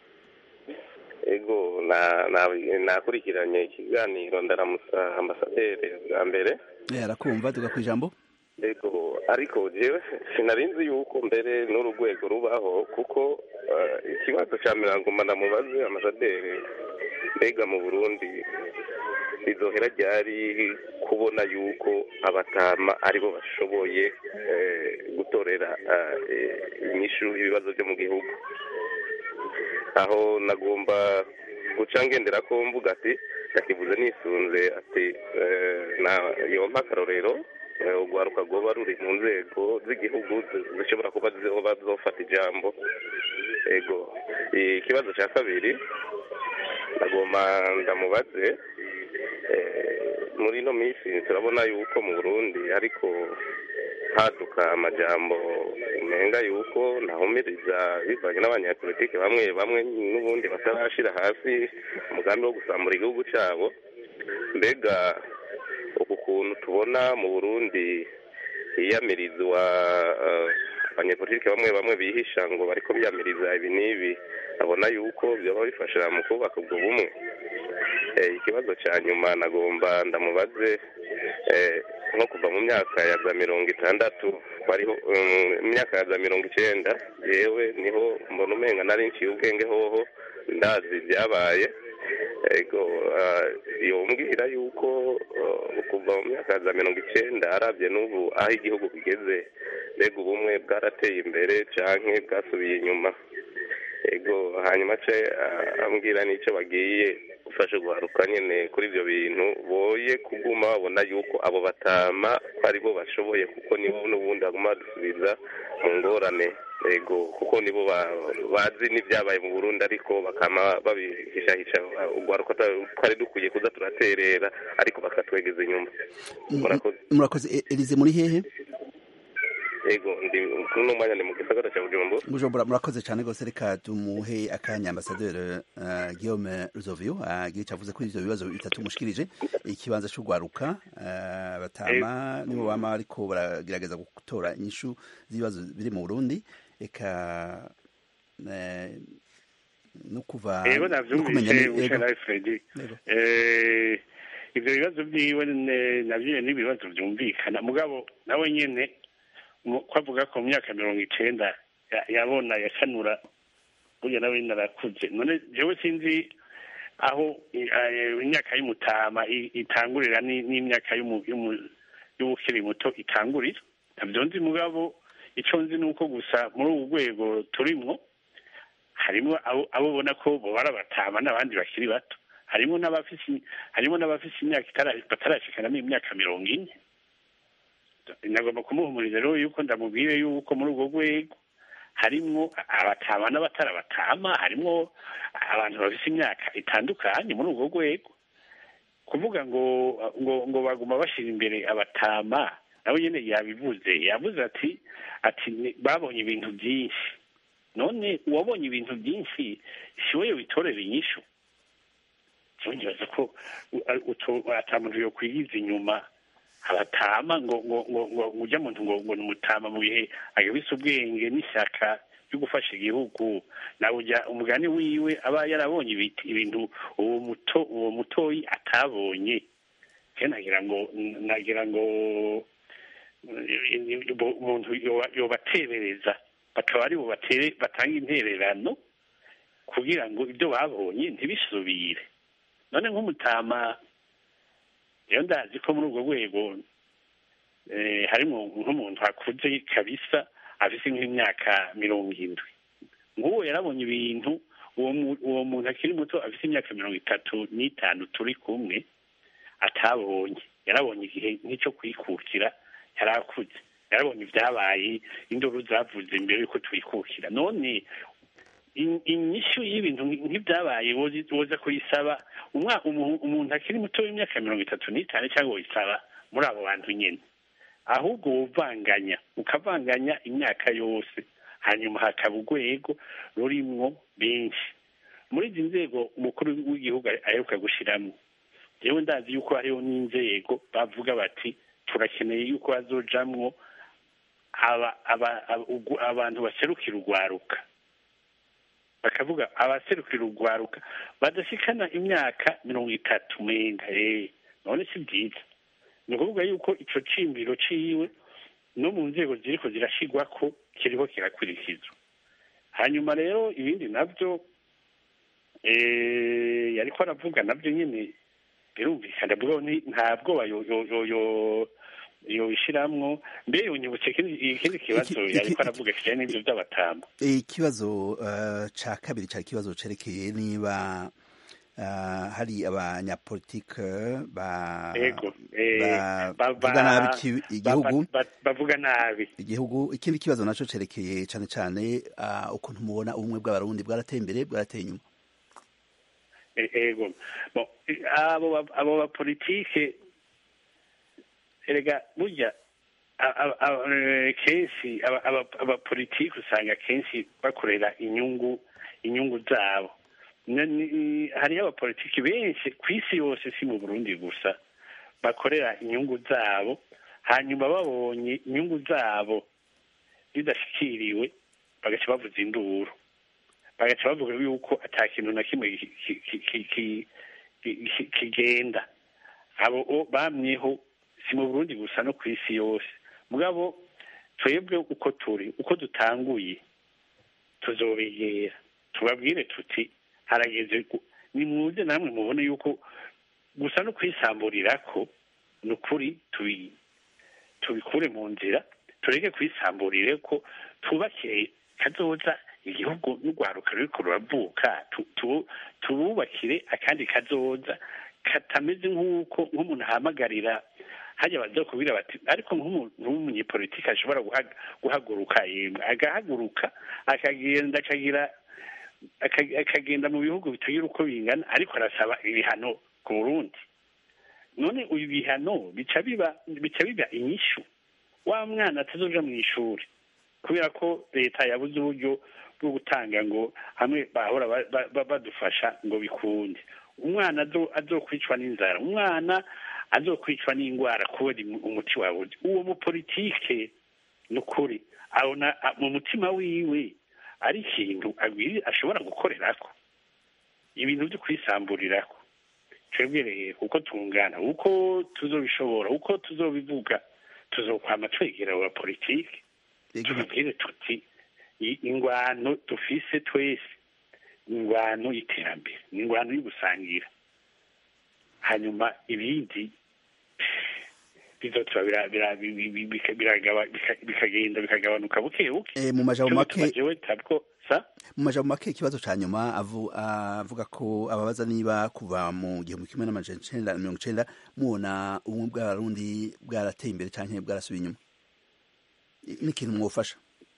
ego na- na- nakurikiranye ikiganiro ndaramusa ambasaderi bwa mbere Eh, arakumva tuga ku ijambo ego ariko jewe sinarinzi yuko mbere n'uru rwego rubaho kuko eh, ikibazo ca mirangoma ndamubaze ambasaderi mbega mu burundi bizohera ryari kubona yuko abatama aribo bashoboye eh, gutorera eh, inyishu ibibazo byo mu gihugu aho nagomba guca ngendera ko mvuga ati ndakivuze nisunze ati eh, na yompa akarorero eh, urwaruka rwoba ruri mu nzego z'igihugu zi- zishobora kuba zoba zofata ijambo ego ikibazo cya kabiri ndagomba ndamubaze eh, muri ino minsi turabona yuko mu burundi ariko haduka amajambo umenga yuko nahumiriza bivanye n'abanyapolitike bamwe bamwe n'ubundi batarashira hasi umugambi wo gusambura igihugu cyabo mbega uku kuntu tubona mu burundi hiyamirizwa eh, abanyapolitike bamwe bamwe bihisha ngo bariko biyamiriza ibi n'ibi abona yuko byoba bifasha mu kubaka ubwo bumwe Eh, ikibazo cya nyuma nagomba ndamubaze eh, nko kuva mu myaka ya za mirongo itandatu bariho um, mu myaka ya za mirongo icenda yewe niho mbona umenga nari nciye ubwenge hoho ndazi ibyabaye ego ah, yombwira yuko ah, kuva mu myaka ya za mirongo icenda arabye n'ubu aho igihugu kigeze mbega ubumwe bwarateye imbere canke bwasubiye inyuma ego hanyuma ce ah, ambwira n'icyo bagiye gufasha guharuka nyene kuri ibyo bintu boye kuguma babona yuko abo batama ko aribo bashoboye kuko nibo n'ubundi baguma badusubiza mu ngorane ego kuko nibo ba- bazi n'ibyabaye mu burundi ariko bakama babihishahisha urwaruka twari dukwiye kuza turaterera ariko bakatwegeza inyuma murakoze murakoze E- elize muri hehe ego ndi kuri uno mwanya ni mu gisagara cya bujumbura bujumbura murakoze cyane rwose reka tumuhe akanya ambasaderi uh, guillaume ruzovio agira icyo avuze kuri ivyo bibazo bitatu mushikirije ikibanza c'urwaruka uh, batama nibo bama ariko baragerageza gutora inyishu z'ibibazo biri mu burundi eka eh, no kuva ego no kumenya navyumvise ni- ego. ushara fredi Ego. Eh, ivyo bibazo vyiwe ne- navyo ni ibibazo vyumvikana mugabo nawe nyene mu- ko avuga ko mu myaka mirongo icenda ya- yabona yakanura burya nawe nyene arakuze none jewe sinzi aho i- eh, imyaka y'umutama i- itangurira ni- n'imyaka y'umu- y'umu- y'ubukiri muto itangurira ntabyo nzi mugabo ico nzi ni uko gusa muri ubu rwego turimwo harimo abo abo ubona ko bobara batama n'abandi bakiri bato harimo n'abafise harimo n'abafise imyaka itara- batarashikanamo imyaka mirongo ine nagomba kumuhumuriza rero yuko ndamubwire yuko muri urwo rwego harimwo abatama n'abatarabatama harimwo abantu bafise imyaka itandukanye muri urwo rwego kuvuga ngo ngo ngo baguma bashyira imbere abatama nawe nyine yabivuze yavuze ati ati "Ni- babonye ibintu byinshi none uwabonye ibintu byinshi si we witorera inyishu ntibaza ko u- a- uto- ata muntu yokwigiza inyuma abatama ngo ngo ngo ngo ngo ujya muntu ngo ngo ni umutama mu bihe agabise ubwenge n'ishyaka ryo gufasha igihugu nawe ujya umugani wiwe aba yarabonye ibiti- ibintu uwo muto uwo mutoyi atabonye ke nagira ngo nagira ngo eh, umuntu yoba- yobatebereza bakaba ari bo batere batanga intererano kugira ngo ibyo babonye ntibisubire none nk'umutama rero ndazi ko muri urwo rwego eh, harimo nk'umuntu akuze kabisa afise nk'imyaka mirongo indwi nk'uwo yarabonye ibintu uwo mu- uwo muntu akiri muto afise imyaka mirongo itatu n'itanu turi kumwe atabonye yarabonye igihe nk'icyo kwikukira yari akuze yarabonye ibyabaye induru zavuze imbere y'uko twikukira none in- inyishu y'ibintu nk'ibyabaye wozi- woza kuyisaba umwa- umu- umuntu akiri muto w'imyaka mirongo itatu n'itanu cyangwa woyisaba muri abo bantu nyine ahubwo wuvanganya ukavanganya imyaka yose hanyuma hakaba urwego rurimwo benshi muri izi nzego umukuru w'igihugu aheruka gushyiramo yewe ndazi yuko hariho n'inzego bavuga bati turakeneye yuko hazojamwo aba- aba- aba- ugu- abantu baserukira urwaruka bakavuga abaserukira urwaruka badashikana imyaka mirongo itatu menga eh none si byiza ni ukuvuga yuko ico cimbiro ciwe no mu nzego ziriko zirashigwa ko kiriko kirakurikizwa hanyuma rero ibindi navyo eh yariko aravuga navyo nyene birumvikana bwo ni- nta bwoba yo- yo- yo- yo- yobishiramwo mbe unyibutse ikindi ikindi kibazo Iki- iki- yariko aravuga kijanye n'ivyo vy'abatama ikibazo eh, ca kabiri cari ikibazo cerekeye niba eh, hari abanyapolitike ba ego eh, ba- ba- vuga nabi ba- iki- ba- igihugu ba- bavuga nabi igihugu ikindi kibazo naco cerekeye cane cane ah, ukuntu mubona ubumwe bw'abarundi bwarateye imbere bwarateye inyuma E- ego bon i- abo ba- abo bapolitike erega burya a- a- a- eh, kenshi aba- aba- abapolitike usanga kenshi bakorera inyungu inyungu zabo Na- ni- hariho abapolitiki benshi ku isi yose si mu burundi gusa bakorera inyungu zabo hanyuma babonye inyungu zabo zidashikiriwe bagaca bavuza induru bagaca bavuga yuko ata kintu na kimwe ki- ki- ki- ki- ki- ki- ki- kigenda abo o- bamyeho si mu burundi gusa no ku isi yose mugabo twebwe uko turi uko dutanguye tuzobegera tubabwire tuti harageze gu- nimuze namwe mubone yuko gusa no kwisamburira ko ni ukuri tubi tubikure mu nzira tureke kwisamburire ko twubakire kazoza igihugu n'urwaruka ruriko ruravuka tu- tu- tububakire akandi kazoza katameze nk'uko nk'umuntu ahamagarira hajya bazokubwira bati ariko nk'umuntu w'umunyepolitiki ashobora guhag- guhaguruka yemwe agahaguruka akagenda akagira aka- akagenda mu bihugu bitagira uko bingana ariko arasaba ibihano ku burundi none uyu bihano bica biba bica biba inyishu wa mwana atazoja mu ishuri kubera ko leta yabuze uburyo bwo gutanga ngo hamwe bahora ba- ba- ba- badufasha ngo bikunde umwana azo- azokwicwa n'inzara umwana azokwicwa n'indwara kubera imu- umuti wabuze uwo mupolitike ni ukuri abona a- mu mutima wiwe ari ikintu agwiri ashobora gukorerako ibintu byo kwisamburirako twebwe rero uko tungana uko tuzobishobora uko tuzobivuga tuzokwama twegera aba politiki tubabwire tuti i- ingwano dufise twese ni ingwano y'iterambere ni ingwano y'ugusangira hanyuma ibindi bizotura bira- bira- bi- bi- bi- bika- biragaba- bika- bikagenda bikagabanuka buke buke Eh, mu majambo Cyo make gituma jewe tabwo sa mu majambo make ikibazo ca nyuma avu- avuga ko ababaza niba kuva mu gihumbi kimwe n'amajana icenda na mirongo icenda mubona ubumwe bw'abarundi bwarateye imbere canke bwarasubiye inyuma I- n'ikintu mwofasha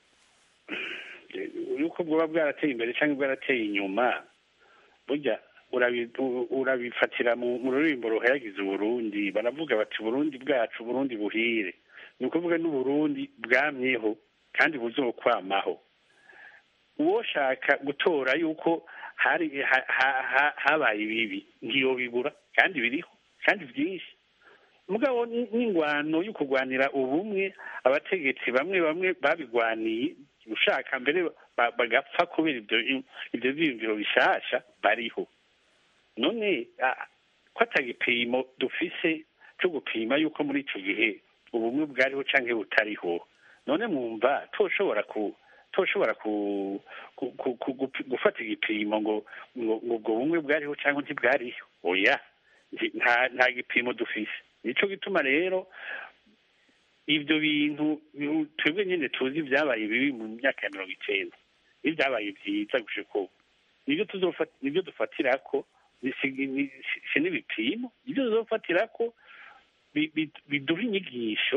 yuko bwoba bwarateye imbere cyangwa bwarateye inyuma burya urabi- u- urabifatira mu mu ruririmbo ruhayagiza uburundi baravuga bati uburundi bwacu uburundi buhire ni ukuvuga n'uburundi bwamyeho kandi buzokwamaho uwoshaka gutora yuko hari ha- ha- ha- habaye ibibi ntiyobibura kandi biriho kandi byinshi mugabo ni- n'ingwano yo kurwanira ubumwe abategetsi bamwe bamwe babigwaniye ushaka mbere ba- bagapfa kubera ibyo ibyo byiyumviro bishasha bariho none ah, ko atagipimo dufise cyo gupima yuko muri icyo gihe ubumwe bwariho cyangwa butariho none mwumva toshobora ku toshobora ku, ku, ku, ku, gupi- gufata igipimo ngo ngo ngo ubwo bumwe bwariho cyangwa ntibwariho oya nti- nta nta gipimo dufise nico gituma rero ibyo bintu bi- twebwe nyine tuzi byabaye bibi mu myaka ya mirongo icenda n'ibyabaye byiza gushika ubu nibyo tuzofata nibyo dufatira ko si ni- si- si n'ibipimo ibyo tuzofatira ko bi- bi- biduha inyigisho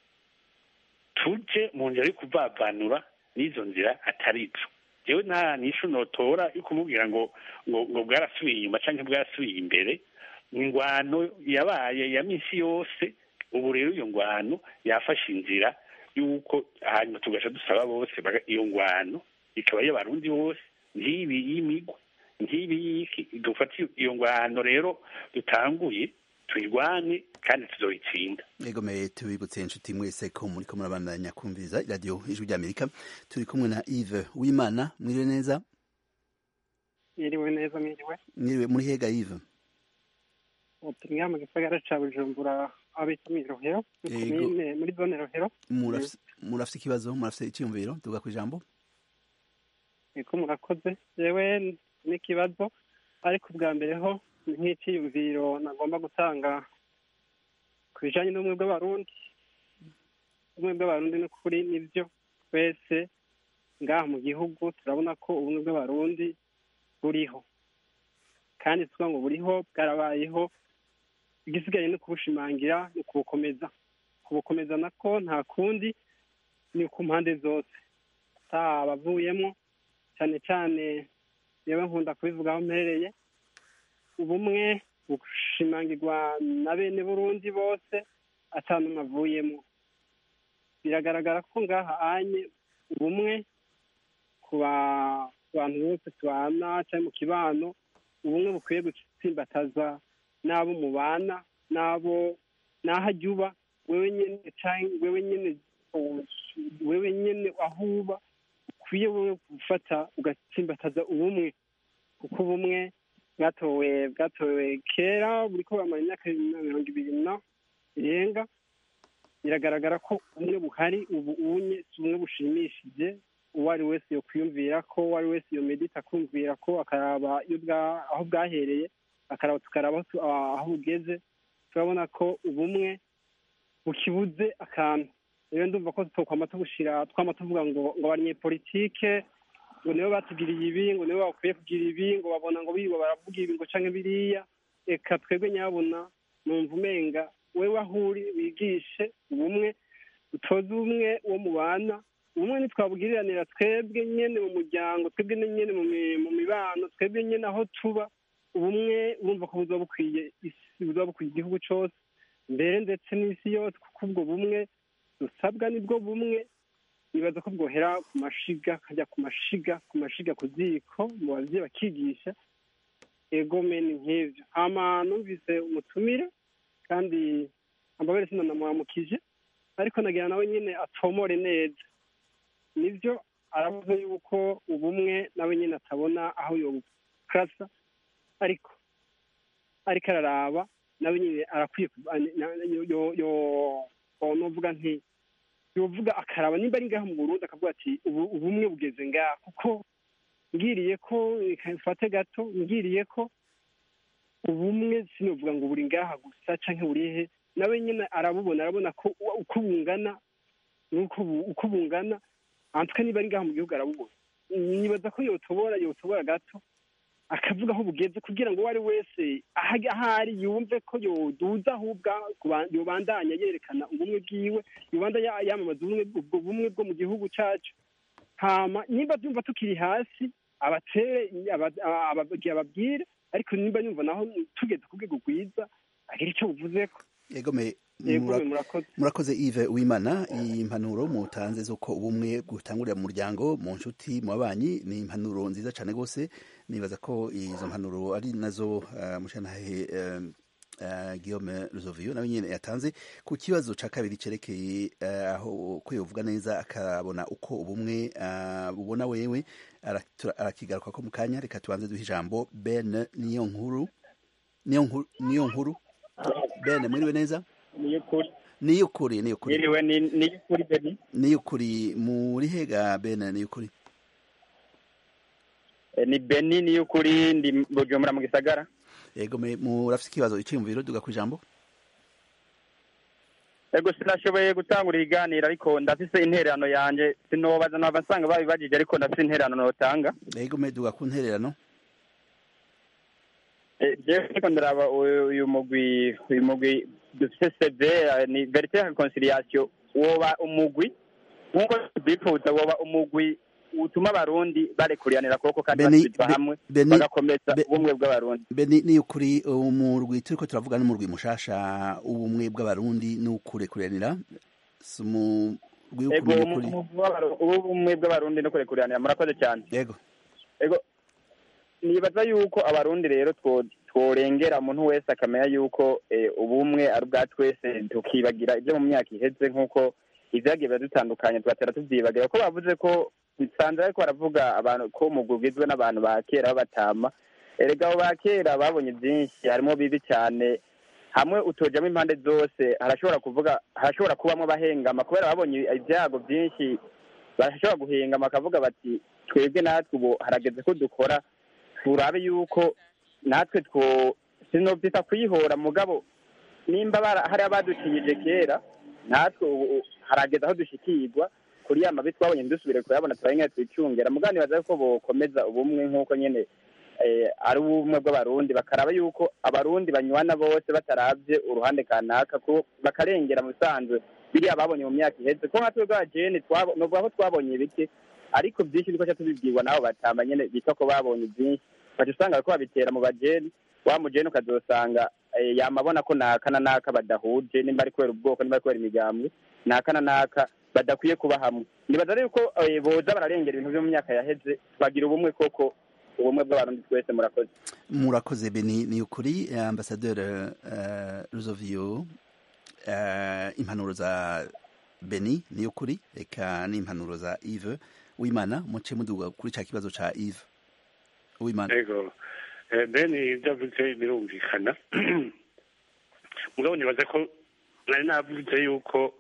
tuje mu nzira yo kuvavanura n'izo nzira atari zo jewe nta nishu notora yo kumubwira ngo ngo ngo bwarasubiye inyuma cyangwa bwarasubiye imbere ingwano yabaye ya minsi yose ubu rero iyo ngwano yafashe inzira y'uko hanyuma tugaca dusaba bose baga- iyo ngwano ikaba y'abarundi bose ntibi y'imigwa ntibi y'iki dufate iyo ngwano rero dutanguye tuyirwane kandi tuzoyitsinda egomeye tubibutse inshuti mwese ko muriko murabandanya kumviriza iradiyo ijwi ry'amerika turi kumwe na Yves Uwimana mwiriwe neza yiriwe neza mwiriwe mwiriwe muri hega Yves turi ngaha mu gisagara ca bujumbura aho bita mw'irohero ni Yego. komine muri zone rohero murafise murafise ikibazo murafise icyumviro tuvuga ku ijambo niko murakoze yewe n'ikibazo ariko ubwa mbere ho ni nk'iciyumviro nagomba gutanga ku bijanye n'ubumwe bw'abarundi ubumwe bw'abarundi ni ukuri nibyo twese ngaha mu gihugu turabona ko ubumwe bw'abarundi buriho kandi tuvuga ngo buriho bwarabayeho igisigaye ni ukubushimangira ni ukubukomeza kubukomeza nako nta kundi ni ku mpande zose abavuyemo cyane cyane yewe nkunda kubivugaho mpereye ubumwe bushimangirwa na bene burundi bose atanumwe avuyemo biragaragara ko ngaha anye ubumwe ku ba- ku bantu bose tubana cyangwa mu kibano ubumwe bukwiye gutsimbataza n'abo mubana n'abo n'aho ajya uba wewe nyene canke wewe nyene wewe nyene aho uba ukwiye wowe gufata ugatsimbataza ubumwe kuko ubumwe bwatowe bwatowe kera buriko bamara imyaka mirongo ibiri na irenga biragaragara ko ubumwe buhari ubu unye si ubumwe bushimishije uwo ari wese yokwiyumvira ko uwo ari wese yomedita akumvira ko akaraba iyo bwa- aho bwahereye akaraba tukaraba aho tu- aho bugeze turabona ko ubumwe bukibuze akantu rero ndumva ko twokwama tubushira twama tuvuga ngo ngo abanyepolitike ngo nibo batugiriye ibi ngo nibo bakwiye kugira ibi ngo babona ngo bibo baravuga ibi ngo canke biriya reka twebwe nyabona numva umenga wewe aho uri wigishe ubumwe utoze ubumwe wo mubana ubumwe ntitwabugiriranira twebwe nyene mu muryango twebwe nyene mu mi- mu mibano twebwe nyene aho tuba ubumwe urumva ko buzoba bukwiye isi buzoba bukwiye igihugu cose mbere ndetse n'isi yose kuko ubwo bumwe dusabwa nibwo bumwe nibaza ko bwohera ku mashiga kajya ku mashiga ku mashiga ku ziko mu bavyeyi bakigisha egome ni nk'ivyo hama numvise umutumire kandi ambabere sinanamuramukije ariko nagira nawe nyene atomore neza nivyo aravuze yuko ubumwe nawe nyene atabona aho yobukrasa ariko ariko araraba nawe nyine arakwiye ku- a- na- yo- yo- yo- yo- novuga nti yovuga akaraba nimba ari ngaha mu burundi akavuga ati ubu ubumwe bugeze ngaha kuko ngiriye ko mfate gato ngiriye ko ubumwe sinovuga ngo buri ngaha gusa canke buri he nawe nyine arabubona arabona ko uko bungana uko bungana antwe niba ari ngaha mu gihugu arabubona nibaza ko yotobora yotobora gato akavuga aho bugeze kugira ngo uwo ari wese ahari yumve ko yoduza ahubwo yobandanya yerekana ubumwe bwiwe yobandanya yamamaza ubwo bumwe bwo mu gihugu cyacu hama nimba byumva tukiri hasi abatere ababwire ariko nimba yumva naho tugeze ku rwego rwiza agira icyo buvuze ko yegome murakoze Yves wimana impanuro mutanze z'uko ubumwe gutangurira mu muryango mu nshuti mu babanyi ni impanuro nziza cyane rwose nibaza ko izo mpanuro ari nazo mushanahe Guillaume Ruzoviyo nawe nyine yatanze ku kibazo cya kabiri cyerekeye aho ko yovuga neza akabona uko ubumwe bubona wewe arakigaruka ko mu kanya reka tubanze duhe ijambo Ben niyo nkuru niyo nkuru Ben mwiriwe neza niyo kuri niyo kuri niyo kuri Yiriwe ni niyo kuri Beni niyo kuri muri hega Ben niyo kuri ni Beni niyo kuri ndi Bujumbura mu gisagara yego murafite ikibazo icyiyumviro duga ku ijambo ego sinashoboye gutangura ibiganiro ariko ndafise intererano yanjye sinobaza nava nsanga babibajije ariko ndafise intererano notanga yego duga ku ntererano jewe ariko ndaraba uyu mugwi uyu mugwi dufise seve ni verite ya reconciliation woba umugwi nk'uko tubyifuza woba umugwi utuma abarundi barekuriranira kuboko kandi basubizwa hamwe bagakomeza ubumwe bw'abarundi beni ni ukuri umurwi turiko turavuga n'umurwi mushasha ubumwe bw'abarundi n'ukurekuriranira si umurwi w'ukuri ubumwe bw'abarundi no kurekuriranira murakoze cyane yego yego nibaza yuko abarundi rero tworengera umuntu wese akamenya yuko ubumwe ari ubwa twese tukibagira ibyo mu myaka iheze nk'uko ibyagiye biba dutandukanye tugatera tubyibagira ko bavuze ko nsanze ariko baravuga abantu ko umugwi ugizwe n'abantu ba kera b'abatama erega abo ba kera babonye byinshi harimo bibi cyane hamwe utojamo impande zose harashobora kuvuga harashobora kubamo bahengama kubera babonye ibyago byinshi barashobora guhengama bakavuga bati twebwe natwe ubu harageze ko dukora turabe yuko natwe two sinobyita kuyihora mugabo nimba hari abaducinyije kera natwe ubu harageze aho dushikirwa kuri ya mabi twabonye ntidusubire kuyabona turabona twicungera mugani baza ko bokomeza ubumwe nk'uko nyine ari ubumwe bw'abarundi bakaraba yuko abarundi banywana bose batarabye uruhande kanaka bakarengera mu bisanzwe biriya babonye mu myaka iheze ko nka twebwe abajene nuvuga ko twabonye ibiki ariko byinshi dukoca tubibwirwa nabo batamba nyine bita ko babonye byinshi baca usanga ko babitera mu bajene wa mujene ukazosanga yamabona ko naka na naka badahuje nimba ari kubera ubwoko nimba ari kubera imigambwe naka na naka badakwiye kuba hamwe nibaza rero ko boza bararengera ibintu byo mu myaka yaheze bagira ubumwe koko ubumwe bw'abarundi twese murakoze murakoze beni ni ukuri ambasaderi ruzoviyo impanuro za beni ni ukuri reka n'impanuro za ive wimana muce muduga kuri cya kibazo cya ive wimana yego beni ibyo avuze birumvikana mugabo nibaza ko nari navuze yuko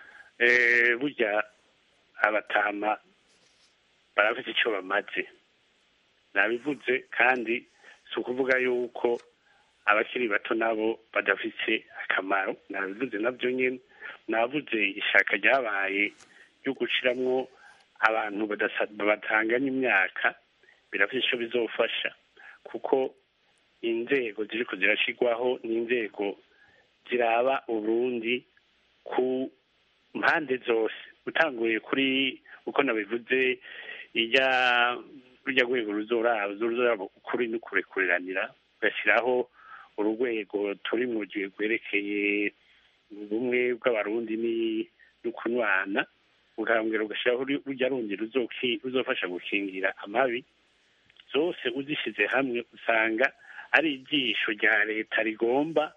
burya abatama barafite icyo bamaze nabivuze kandi si ukuvuga yuko abakiri bato nabo badafite akamaro nabivuze nabyo nyine navuze ishaka ryabaye ryo guciramwo abantu batanganya imyaka birafite icyo bizofasha kuko inzego ziri zirashyirwaho n'inzego ziraba uburundi ku mpande zose utanguye kuri uko nabivuze ijya rujya rwego ruzoraba ruzoraba ukuri n'ukurekuranira ugashyiraho urwego turi mu gihe rwerekeye ubumwe bw'abarundi n'ukunywana ukambwira ugashyiraho rujya rundi ruzofasha gukingira amabi zose uzishyize hamwe usanga ari ijisho rya leta rigomba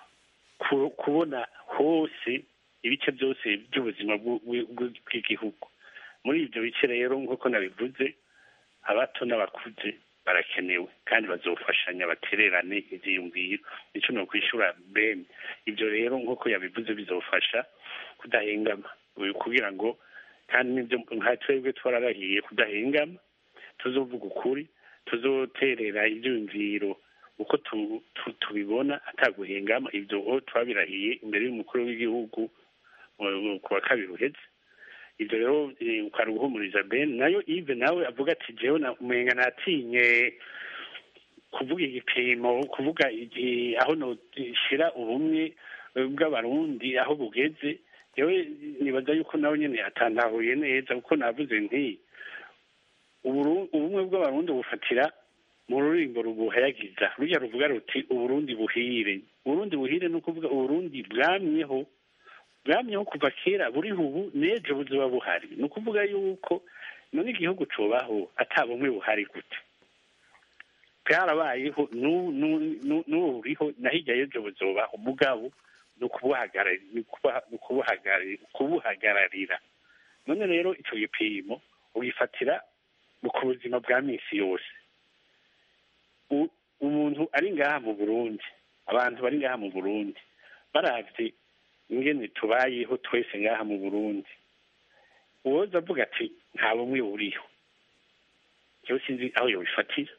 kubona hose ibice byose by'ubuzima bw'igihugu muri ibyo bice rero nk'uko nabivuze abato n'abakuze barakenewe kandi bazofashanya batererane ibyiyumviro nicyo ni ukwishyura bene ibyo rero nk'uko yabivuze bizofasha kudahengama kugira ngo kandi n'ibyo nka twebwe twararahiye kudahengama tuzovuga ukuri tuzoterera ibyiyumviro uko tu- tu- tubibona ataguhengama ibyo twabirahiye imbere y'umukuru w'igihugu eh, ku wa kabiri uheze ibyo rero eh, ukari guhumuriza ben nayo ive nawe avuga ati jewe na- umenga natinye kuvuga igipimo kuvuga igi- aho noshira ubumwe eh, bw'abarundi aho bugeze yewe nibaza yuko nawe nyene atantahuye neza kuko navuze nti Uburu- ubumwe bw'abarundi bufatira mu rurimbo rubuhayagiza rujya ruvuga ruti uburundi buhire uburundi buhire ni ukuvuga uburundi bwamyeho bwamyeho kuva kera buriho ubu n'ejo buzoba buhari ni ukuvuga yuko none igihugu cubaho ata bumwe buhari gute bwarabayeho n'ubu n'u- n'u- n'ubu buriho na hirya y'ejo buzobaho mugabo ni ukubuhagarari- ni ukubuha- ni ukubuhagarari- kubuhagararira none rero icyo gipimo ugifatira mu ku buzima bwa minsi yose U- umuntu ari ngaha mu burundi abantu bari ngaha mu burundi baravye ingene tubayeho twese ngaha mu burundi uwoza avuga ati nta bumwe buriho jewe sinzi aho yobifatira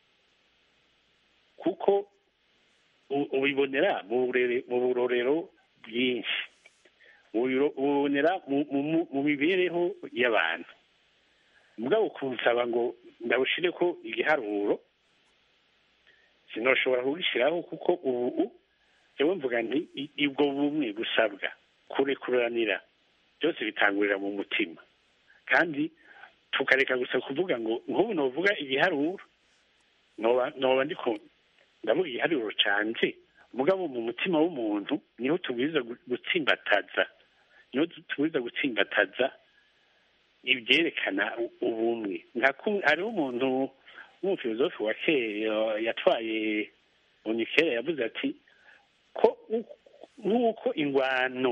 kuko u- ubibonera mu burere- mu burorero bwinshi Ubiro- ubibonera mu- mu- mu mibereho y'abantu mugabo kunsaba ngo ndabushire ko igiharuro sinoshobora kugishyiraho kuko ubu jewe mvuga nti i- ubwo bumwe busabwa kurekuranira byose bitangurira mu mutima kandi tukareka gusa kuvuga ngo nk'ubu novuga igiharuro noba noba ndiko ndavuga igiharuro canje mugabo mu mutima w'umuntu niho tubwiza gu- gutsimbataza niho tubwiza gutsimbataza ibyerekana u- ubumwe nka kumwe hariho umuntu w'umufilozofi wa kera yatwaye unikera yavuze ati ko u- nk'uko ingwano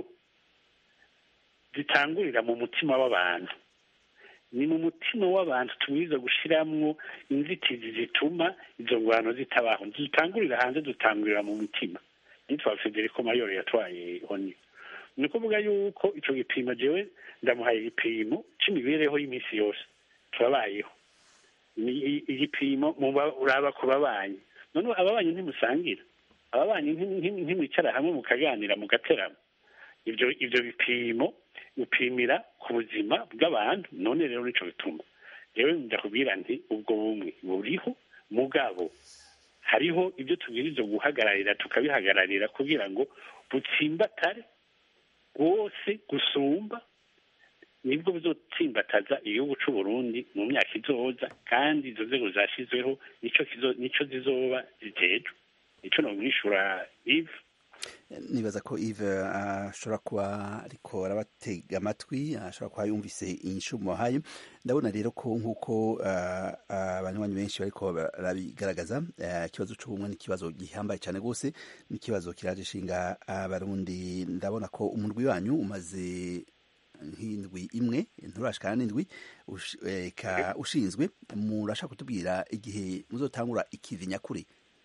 zitangurira mu mutima w'abantu ni mu mutima w'abantu tubwiza gushiramwo inzitizi zituma izo ngwano zitabaho zitangurira hanze dutangurira mu mutima yitwa federico mayoro yatwaye oni ni ukuvuga yuko ico gipimo jewe ndamuhaye igipimo c'imibereho y'iminsi yose turabayeho ni i- igipimo muba uraba ku babanyi none ababanyi ntimusangira ababanyi nti- nti- ntimwicara hamwe mukaganira mugaterama ibyo ibyo bipimo upimira ku buzima bw'abantu none rero nico bituma yewe ndakubwira nti ubwo bumwe buriho mugabo hariho ibyo tubwiriza guhagararira tukabihagararira kugira ngo butsimbatare rwose gusumba nibwo buzotsimbataza igihugu c'u Burundi mu myaka izoza kandi izo nzego zashyizweho nico kizo nico zizoba zijejwe nico nomwishura Yves nibaza ko Yves ashobora kuba ariko arabatega amatwi ashobora kuba yumvise inshumo hayo ndabona rero ko nk'uko ah, abanywanyi benshi bariko barabigaragaza ah, ikibazo c'ubumwe ni ikibazo gihambaye cyane rwose ni ikibazo kiraje ishinga abarundi ndabona ko umurwi wanyu umaze nk'indwi imwe nturashikana n'indwi ush- eh, ka- ushinzwe murashaka kutubwira igihe muzotangura ikivi nyakuri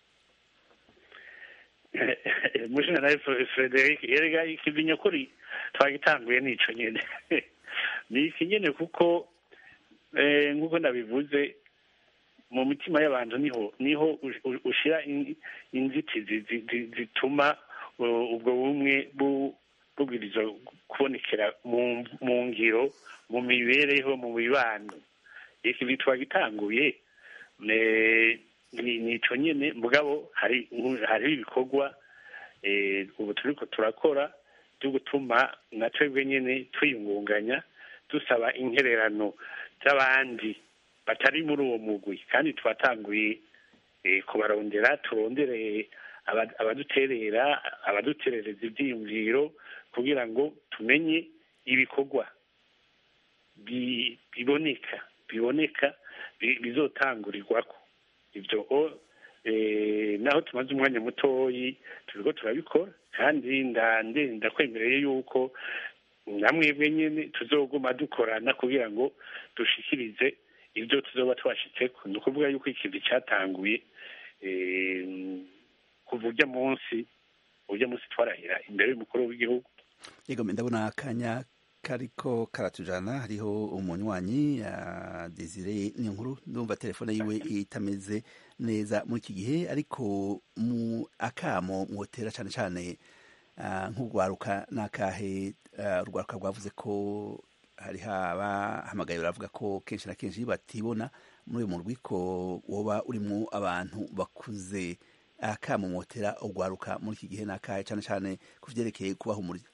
mujenerali frederic yerega ikivinyo kuri twagitanguye nico nyene ni iki nyene kuko eh, nk'uko nabivuze mu mitima y'abantu niho niho u- u- ushira in- inzitizi zi- zi- zituma uh, ubwo bumwe bu- bubwiriza kubonekera mu mu ngiro mu mibereho mu mibano iki twagitanguye ne- ni nico nyene mugabo hari hari ibikorwa eh, ubu turiko turakora byo gutuma na twebwe nyene twiyungunganya dusaba intererano z'abandi batari muri uwo mugwi kandi twatanguye eh, kubarondera turondere aba- abaduterera abaduterereza ivyiyumviro kugira ngo tumenye ibikorwa bi- biboneka biboneka bi- bizotangurirwako ibyo o eh, naho tumaze umwanya mutoyi turiko turabikora kandi nda- nde- ndakwemereye yuko namwebwe nyene tuzoguma dukorana kugira ngo dushikirize ibyo tuzoba twashitseko ni ukuvuga yuko ikintu cyatanguye eh, kuva urya munsi urya munsi twarahira imbere y'umukuru w'igihugu yego ndabona akanya kariko karatujana hariho umunywanyi uh, Desire niyo nkuru ndumva telefone yiwe itameze neza muri iki gihe ariko mu akamo mwotera cyane cyane uh, nk'urwaruka n'akahe uh, urwaruka rwavuze ko hari abahamagaye baravuga ko kenshi na kenshi batibona muri uyu murwi ko woba urimo abantu bakuze akamo mwotera urwaruka muri iki gihe n'akahe cyane cyane ku vyerekeye kubahumuriza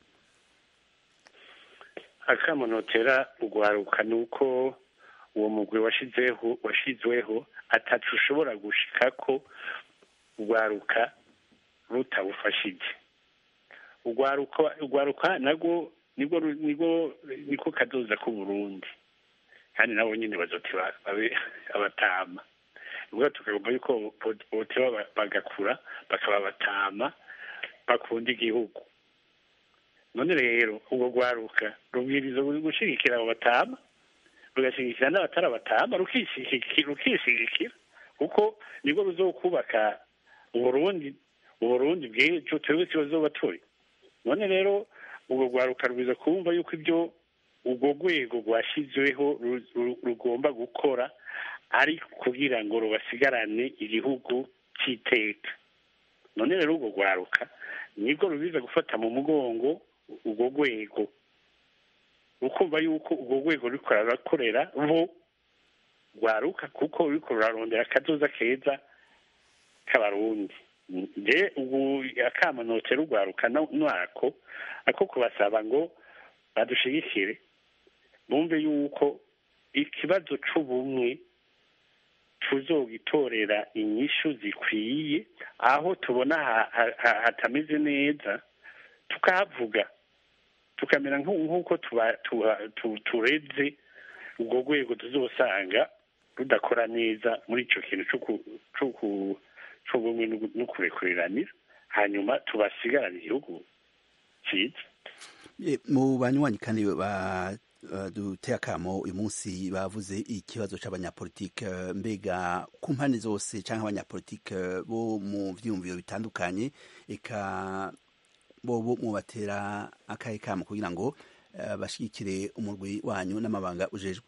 akamunotera urwaruka ni uko uwo mugwi washizeho washizweho atatu ushobora gushika ko urwaruka rutawufashije urwaruka urwaruka nabwo nibwo nibwo niko kadoza ku Burundi kandi nabo nyine bazoti babe abatama ubwo tukagomba yuko boteba bagakura bakaba abatama bakunda igihugu none rero ubwo rwaruka rubwiriza gushigikira abo batama rugashigikira n'abatari abatama rukishigikira kuko nibwo ruzokubaka uburundi uburundi bw'ejo twebwe tubazoba turi none rero ubwo rwaruka rwiza kumva yuko ibyo ubwo rwego rwashyizweho rugomba gukora ari kugira ngo rubasigarane igihugu cy'iteka none rero ubwo rwaruka nibwo rubiza gufata mu mugongo urwo rwego ukumva yuko urwo rwego ruriko rurakorera bo rwaruka kuko ruriko rurarondera akazoza keza k'abarundi nje ubu akamanotera urwaruka nwako ako kubasaba ngo badushigikire bumve yuko ikibazo c'ubumwe tuzogitorera inyishu zikwiye aho tubona hatameze neza tukahavuga tukamera nk'uko tureze urwo rwego tuzosanga rudakora neza muri icyo kintu cy'ubumwe no kurekuriranira hanyuma tubasigarane igihugu cyiza mu banywanyi kandi duteye akamo uyu munsi bavuze ikibazo cy'abanyapolitike mbega ku mpande zose cyangwa abanyapolitike bo mu byiyumviro bitandukanye eka bo mubatera akahe kamo kugira ngo bashyigikire umurwi wanyu n'amabanga ujejwe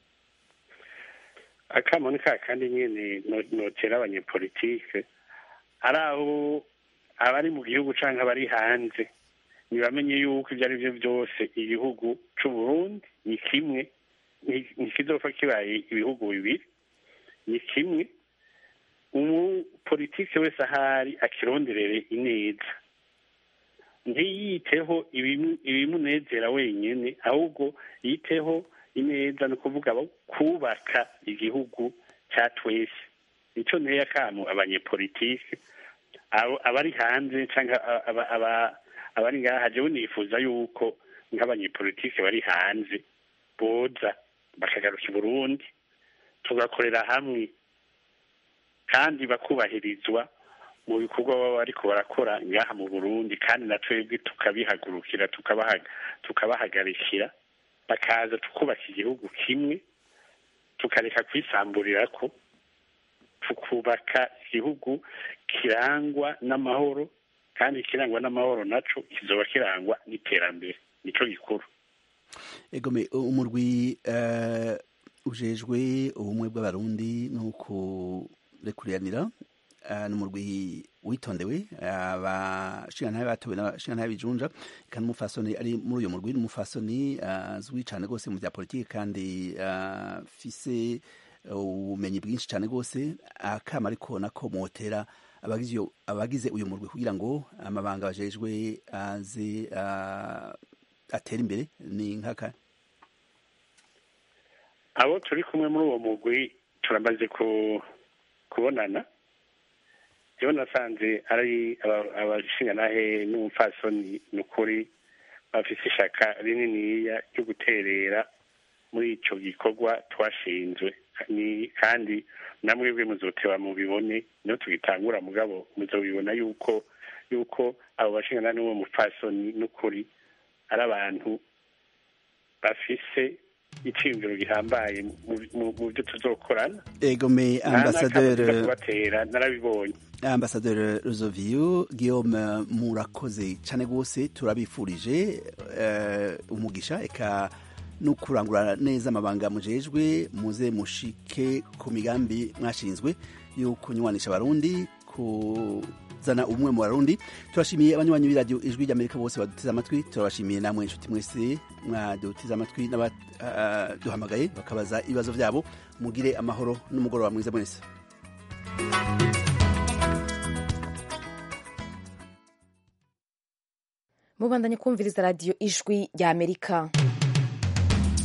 akamo ni ka kandi nyine notera abanyepolitike ari abo abari mu gihugu cyangwa abari hanze ntibamenye yuko ibyo ari byo byose igihugu cy'u Burundi ni kimwe ntikizopfa kibaye ibihugu bibiri ni kimwe umupolitike wese ahari akironderere ineza ntiyiteho ibimunezera wenyine ahubwo yiteho ineza ni ukuvuga kubaka igihugu cya twese nicyo nteye akamu abanyepolitike abari hanze cyangwa abari ngaha jewe nifuza yuko nk'abanyepolitike bari hanze boza bakagaruka i burundi tugakorera hamwe kandi bakubahirizwa mu bikorwa baba bariko barakora ngaha mu burundi kandi na twebwe tukabihagurukira tukabahagarikira bakaza tukubaka igihugu kimwe tukareka kwisamburira ko tukubaka igihugu kirangwa n'amahoro kandi kirangwa n'amahoro naco kizoba kirangwa n'iterambere nico gikuru egome umurwi uh, ujejwe ubumwe bw'abarundi no kurekuriranira uh, n'umurwi witondewe abashingantahe uh, batowe n'abashingantahe bijunja kandi umufasoni ari muri uyo murwi n'umufasoni azwi uh, cane rwose mu vya politiki kandi afise uh, ubumenyi bwinshi cane rwose akama ariko nako motera abagize uyu murwi kugira ngo amabanga bajejwe aze atera imbere ni nkaka abo turi kumwe muri uwo mugwi turamaze kubonana jewe nasanze ari abashingantahe n'umupfasoni ni ukuri bafise ishaka rininiya ryo guterera muri ico gikorwa twashinzwe kandi namwebwe muzoteba mubibone niyo tugitangura mugabo muzobibona yuko yuko abo bashingana n'uwo mupfasoni n'ukuri ari abantu bafise iciyumviro gihambaye mu byo tuzokorana egome ambasaderi kubatera narabibonye ambasaderi Rozoviyo Guillaume murakoze cyane rwose turabifurije umugisha eka no kurangura neza amabanga mujejwe muze mushike ku migambi mwashinzwe yo kunywanisha abarundi kuzana umwe mu barundi turashimiye abanywanyi b'iradiyo ijwi ry'amerika bose baduteze amatwi turabashimiye namwe inshuti mwese mwaduteze amatwi n'abaduhamagaye bakabaza ibibazo byabo mugire amahoro n'umugoroba mwiza mwese mubandanye kumviriza radiyo ijwi ry'amerika